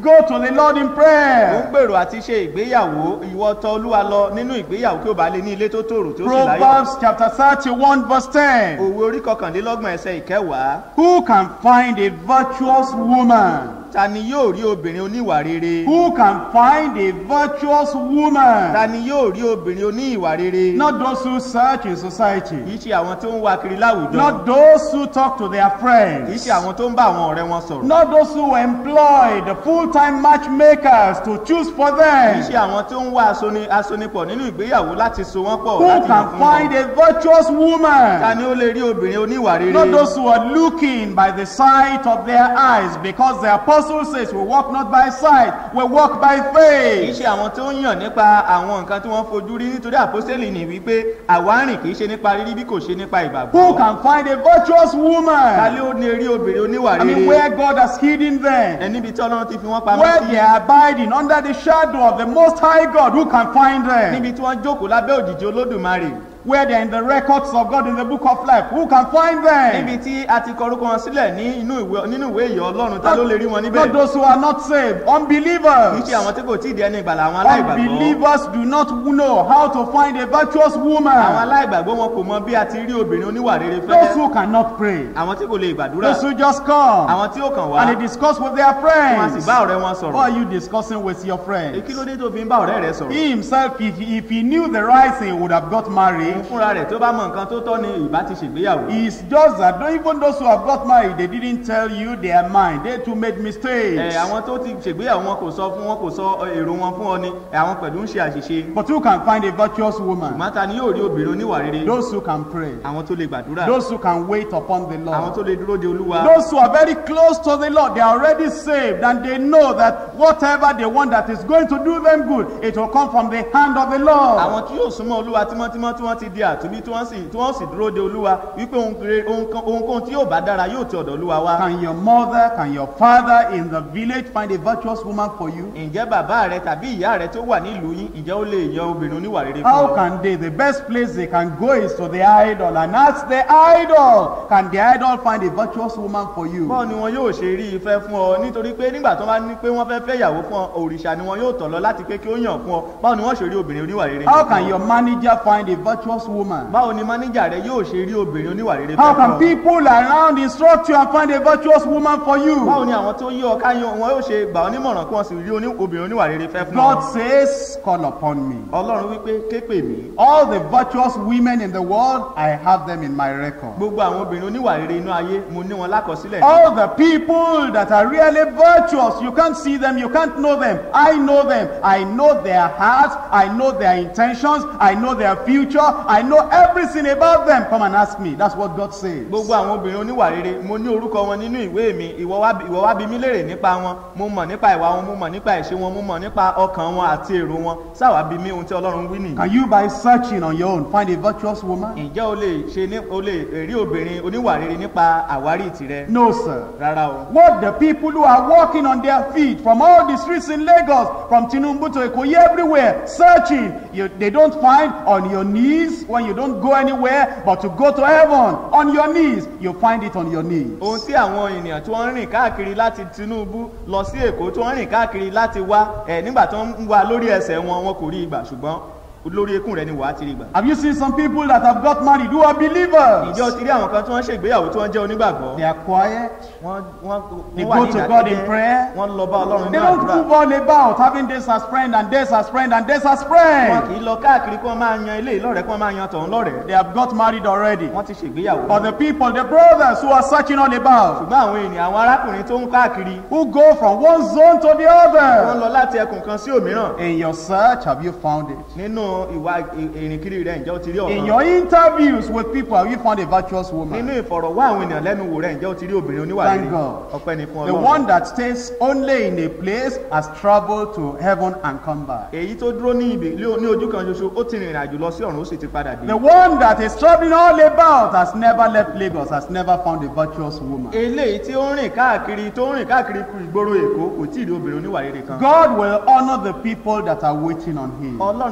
go to the Lord in ó ń prayer. gbèrò àti ṣe ìgbéyàwó ìwọ tọ olúwa lọ nínú ìgbéyàwó kí o bá lè ní ilé tó tòrò tí ó sì láyọ̀ Proverbs chapter 31 verse 10. òwe orí kọkànlélọ́gbọ̀n ẹsẹ̀ ìkẹwàá Who can find a virtuous woman? ta ni yóò rí obìnrin oníwà rere Who can find a virtuous ta woman? ni yóò rí obìnrin oníwà rere Not those who search in society. kì í ṣe àwọn tó ń wá kiri láwùjọ Not those who talk to their kì í friends. ṣe àwọn tó ń bá àwọn ọ̀rẹ́ wọn sọ̀rọ̀ Not those who employ the full-time matchmakers to choose for kì í them. ṣe àwọn tó ń wá asoni asonipọ̀ nínú ìgbéyàwó láti so wọ́n pọ̀ Who láti yàn can fún find wọn a virtuous ta woman? ni ó lè rí obìnrin oníwà rere Not those who are looking by the sight of their eyes, because the apostle says, We walk not by sight, we walk by kì í faith. ṣe àwọn tó ń yàn nípa àwọn nǹkan tí wọ́n fojú rí nítorí àpọ́sítélì ní wípé àwa rìn kì í ṣe nípa rírí bí kò ṣe nípa Who ìgbàgbọ́ can find a virtuous ta woman? lé ó ní rí obìnrin oníwà I mean, rere where God has hidden them, ẹ níbi tí ọlọ́run ti fi wọ́n pamọ́ where sí they are abiding under the shadow of the Most High God, who can find them? níbi tí wọ́n jókòó lábẹ́ òjìji olódùmarè Where they are in the records of God in the book of life, who can find níbi them? tí a ti kọ orúkọ wọn sílẹ̀ ní inú ìwé nínú ìwé ìyọ́ ọlọ́run ta ló lè rí wọn níbẹ̀ Not those who are not saved, kì í unbelievers. ṣe àwọn tí kò tí ì di ẹni ìgbàlà àwọn aláìgbàgbọ́ Unbelievers do not know how to find a virtuous àwọn woman. aláìgbàgbọ́ wọn kò mọ bí a ti rí obìnrin oníwà rere Those fẹ́ who cannot pray. àwọn tí kò lè gbàdúrà Those who just come àwọn tí ó kàn wá and they discuss with their wọn a sì friends. bá ọ̀rẹ́ wọn What sọ̀rọ̀ are you discussing with your Ẹ friends? kí ló dé tó fi ń bá ọ̀rẹ́ rẹ sọ̀rọ̀ He himself, if, if he knew the right thing, would have got married. òun fúnra rẹ̀ tó bá mọ nǹkan tó tọ́ ni ìbá ti ṣègbéyàwó It's just that though even those who have got married, they didn't tell you their mind. They too made ẹ mistakes. àwọn tó ti ṣègbéyàwó wọn kò sọ fún wọn kò sọ èrò wọn fún ọ ni ẹ, àwọn pẹ̀lú ń ṣe àṣìṣe But who can find a virtuous woman? màtá ni yóò rí obìnrin oníwà rere Those who can pray. àwọn tó lè gbàdúrà Those who can wait upon the àwọn Lord. tó lè dúró de olúwa Those who are very close to the Lord, they are already saved and they know that whatever they want that is going to do them good, it will come from the hand of the Lord. àwọn tí yóò súnmọ́ olúwa tímọ́tímọ́ tí wọ́n ti di àtúnbí tí wọ́n sì tí wọ́n sì dúró de olúwa wípé ohun rere- ohun kan- ohunkóhun tí yóò bá dára yóò ti ọ̀dọ̀ olúwa wá Can your mother, can your father in the village find a virtuous woman for you? ǹjẹ́ bàbá rẹ tàbí ìyá rẹ tó wà nílùú yín ǹjẹ́ ó lè yan obìnrin oníwà rere fún How ọ can they? The best place they can go is to the idol and ask the idol, can the idol find a virtuous woman for you? báwo ni wọn yóò ṣe rí ìfẹ́ fún ọ nítorí pé nígbà tó bá ní pé wọ́n fẹ́ fẹ́ ìyàwó fún ọ òrìṣà ni wọn yóò tọ̀ lọ láti pé kí ó yàn fún ọ báwo ni wọ́n ṣe rí obìnrin oníwà rere How fún can ọ? your manager find a virtuous woman? báwo ni máníjà rẹ yóò ṣe rí obìnrin oníwà rere How fẹ́ can fún ọ? people around instruct you and find a virtuous woman for báwo you? ni àwọn tó yí ọ ká yan wọn yóò ṣe gbà ọ nímọ̀ràn kí wọ́n sì rí oní- obìnrin oníwà rere fẹ́ fún God ọ says, Call upon me. ọlọ́run wípé ké pè mí All the virtuous women in the world, I have them in my record. gbogbo àwọn obìnrin oníwà rere inú ayé mo ní wọn lákọsílẹ̀ All the people that are really virtuous, you can't see them, you can't know them. I know them. I know their hearts, I know their intentions, I know their future, I know everything about them. Come and ask me. That's what God says. gbogbo àwọn obìnrin oníwà rere mo ní orúkọ wọn nínú ìwé mi ìwọ wá bi- ìwọ wá bi mí léèrè nípa wọn mo mọ̀ nípa ìwà wọn mo mọ̀ nípa ìṣe wọn mo mọ̀ nípa ọkàn wọn àti èrò wọn sáwà bí mi ohun tí ọlọ́run wí nìyí. Can you, by searching on your own, find a virtuous woman? ǹjẹ́ o lè ṣe ní o lè rí obìnrin oníwà rere nípa àwárí tirẹ̀ No, sir. rárá o. What the people who are walking on their feet from all the streets in Lagos, from Tinubu to Ikoyi, everywhere, searching, you, they don't find on your knees when you don't go anywhere, but to go to heaven on your knees, you find it on your knees. ohun tí àwọn ènìyàn tí wọ́n ń rìn káàkiri láti tinubu lọ sí èkó tí wọ́n ń rìn káàkiri láti wá ẹ̀ nígbà tó ń wá lórí ẹsẹ̀ wọn wọn kò rí ìgbà ṣùgbọ́n lórí ekún rẹ ni wàá ti rí ìgbà. Have you seen some people that have got married who are believers? ìjọ ti rí àwọn kan tí wọ́n ṣègbéyàwó tí wọ́n jẹ́ onígbàgbọ́. They are quiet. wọ́n wọ́n They wọ́n wà go ní to God in ìdákẹ́jẹ́. prayer. wọ́n lọ bá ọlọ́run They ní don't àdúrà. move all about having this as friend and this as friend and this as wọn friend. kì í lọ káàkiri kí wọ́n máa yan ilé ìlọ́rẹ̀ẹ́ kí wọ́n máa yan tọ̀hún lọ́rẹ̀ẹ́. They have got married already. wọ́n ti ṣègbéyàwó. But the people, the brothers who are searching all about, ṣùgbọ́n àwọn ènìyàn àwọn arákùnrin tó ń káàkiri who go from one zone to the wọ́n other. lọ láti ẹkùn kan sí òmíràn. In your search, have you found it? nínú ìwà ì- ìrìnkiri rẹ̀ ǹjẹ́ o ti rí In ọ̀kan. your interviews with people, have you found a virtuous woman? nínú ìfọ̀rọ̀wá àwọn ènìyàn lẹ́nu wò rẹ̀ ǹjẹ́ o ti rí obìnrin oníwà Thank rere. God. ọpẹ́ ni fún The ọlọ́run. one that stays only in a place has traveled to heaven and come back. èyí tó dúró ní ibi ní ní ojú kan ṣoṣo ó ti rìnrìn àjò lọ sí ọ̀run ó sì ti padà dé. The one that is traveling all about has never left Lagos, has never found a virtuous woman. eléyìí tí ó ń rìn káàkiri tó ń rìn káàkiri kú ìgboro èkó kò tí ì rí obìnrin oníwà rere kan. God will honor the people that are waiting on him. ọlọ́run yóò bọ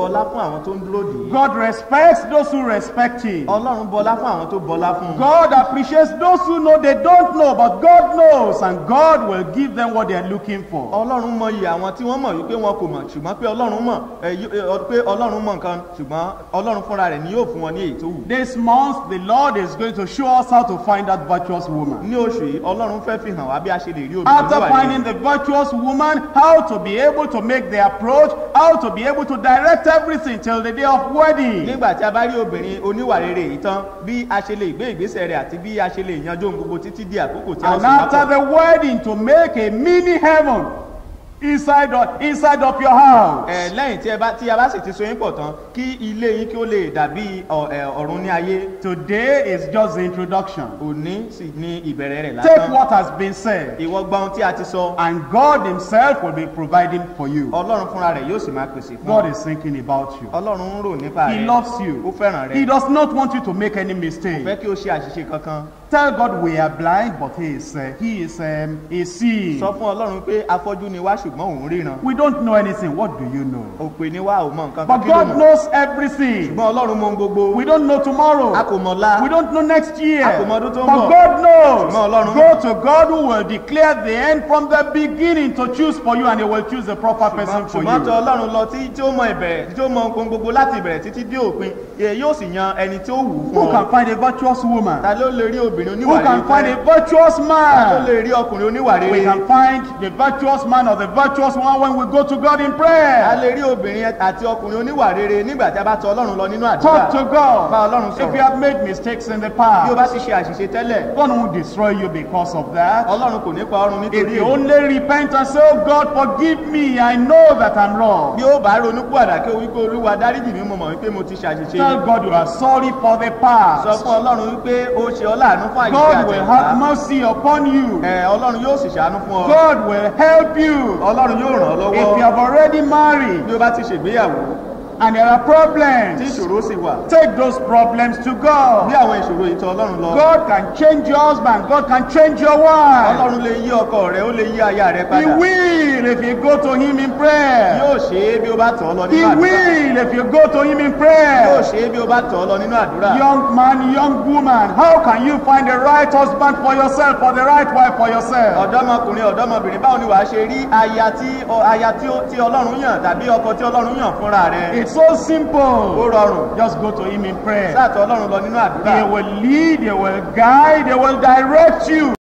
bọlá fún àwọn tó ń dúró dè é God respects those who respect him. ọlọ́run bọlá fún àwọn tó bọlá fún un God appreciates those who know they don't know, but God knows, and God will give them what they are looking for. ọlọ́run mọyì àwọn tí wọ́n mọ̀ wípé wọn kò mọ̀ ṣùgbọ́n pé ọlọ́run mọ̀ ẹ, yó- ẹ, ọ- pé ọlọ́run mọ̀ nǹkan ṣùgbọ́n ọlọ́run fúnra rẹ̀ ni yóò fún wọn ní èyí tó wù This month, the Lord is going to show us how to find that virtuous woman. ní oṣù yìí ọlọ́run fẹ́ fi hàn wá bí a ṣe lè rí obìnrin After níwà finding the virtuous woman, how to be able to make the approach, how to be able to direct everything till the day of wedding. nígbà tí a bá rí obìnrin oníwà rere yìí tán bí a ṣe lè gbé ìgbésẹ̀ rẹ̀ àti bí a ṣe lè yanjú ohun gbogbo títí di àkókò tí a ó And sì after máa the wedding, to make a mini heaven inside of, inside of your house. ẹ lẹ́yìn tí ẹ bá tí a bá sì ti so yín pọ̀ tán kí ilé yín kí ó lè dàbí ọ- ẹ, ọ̀run ní ayé Today is just the introduction. òní sì ní ìbẹ̀rẹ̀ rẹ̀ Take lásán what has been said, ìwọ gba ohun tí a ti sọ and God Himself will be providing for you. ọlọ́run fúnra rẹ̀ yóò sì máa pèsè fún God ọ is thinking about you. ọlọ́run ń rò nípa He rẹ̀ loves ó you. fẹ́ràn He rẹ̀ does not want you to make any fẹ́ mistake. kí o ṣe àṣìṣe kankan Tell God we are blind, but He is uh, He is um, He sees. sọ fún ọlọ́run pé afọ́jú ni wá ṣùgbọ́n òun ríran We don't know anything. What do you know? òpè ni wá ò mọ nǹkan kan But kí ló God mọ̀ knows everything. ṣùgbọ́n ọlọ́run mọ ohun gbogbo We don't know tomorrow. a kò mọ̀ la We don't know next year. A kò mọ ọdún tó ń But bọ̀. God knows. Ṣùgbọ́n Ọlọ́run Go to God who will declare the end from the beginning to choose for you and He will choose the proper person for ṣùgbọ́n tó you. ọlọ́run lọ tí tí ó mọ ìbẹ̀rẹ̀ tí ó mọ ohun gbogbo láti ìbẹ̀rẹ̀ títí dé òpin ẹ yóò sì yan ẹni tí ó wù ú Who fún ọ can find a virtuous woman? ta ló lè rí obìnrin Who oníwà can rere find a fẹ́? virtuous ta ló man? lè rí ọkùnrin oníwà We rere can find the virtuous man or the virtuous woman when we go to God in a prayer. lè rí obìnrin àti ọkùnrin oníwà rere nígbà tí a bá tọ ọlọ́run lọ nínú Talk àdúrà to bá God. ọlọ́run If you sọ̀rọ̀ have made mistakes in the bí o bá past, ti ṣe àṣìṣe tẹ́lẹ̀ God won't destroy you because of that. ọlọ́run kò ní pa ọrùn If nítorí you èyí only repent and say, Oh God, forgive me, I know that I'm wrong. bí ó bá ronú pàdà kí o wípé olúwa dáríjì mi mo mọ̀ wípé mo ti ṣàṣìṣe Tell God you are sorry for the sọ past. fún ọlọ́run wípé ó ṣe ọ́ láàánú fún àyíká God will have àtẹ̀wá mercy upon you. ẹ ọlọ́run yóò sì ṣàánú fún ọ God will help you. ọlọ́run yóò ràn ọ́ If you lọ́wọ́ have already married bí o bá ti ṣègbéyàwó and there are tí problems, ìṣòro sì wà take those problems to bí God. àwọn ìṣòro yìí tọ ọlọ́run lọ God can change your husband. God can change your wife. ọlọ́run lè yí ọkọ rẹ ó lè yí aya rẹ He padà will if you go to Him in prayer. yóò ṣe é bí o bá tọ̀ ọ́ lọ He nínú àdúrà will if you go to Him in yóò prayer. ṣe é bí o bá tọ̀ ọ́ lọ nínú àdúrà Young man, young woman, how can you find the right husband for yourself or the right wife for yourself? ọ̀dọ́mọkùnrin ọ̀dọ́mọbìnrin báwo ni wàá ṣe rí aya tí ọ- aya tí ó- tí ọlọ́run yàn tàbí ọkọ tí ọlọ́run yàn fúnra rẹ It's so simple. ó rọrùn Just go to Him in prayer. sáàtọ̀ ọlọ́run lọ nínú àdúrà He will lead, He will guide, He will direct you.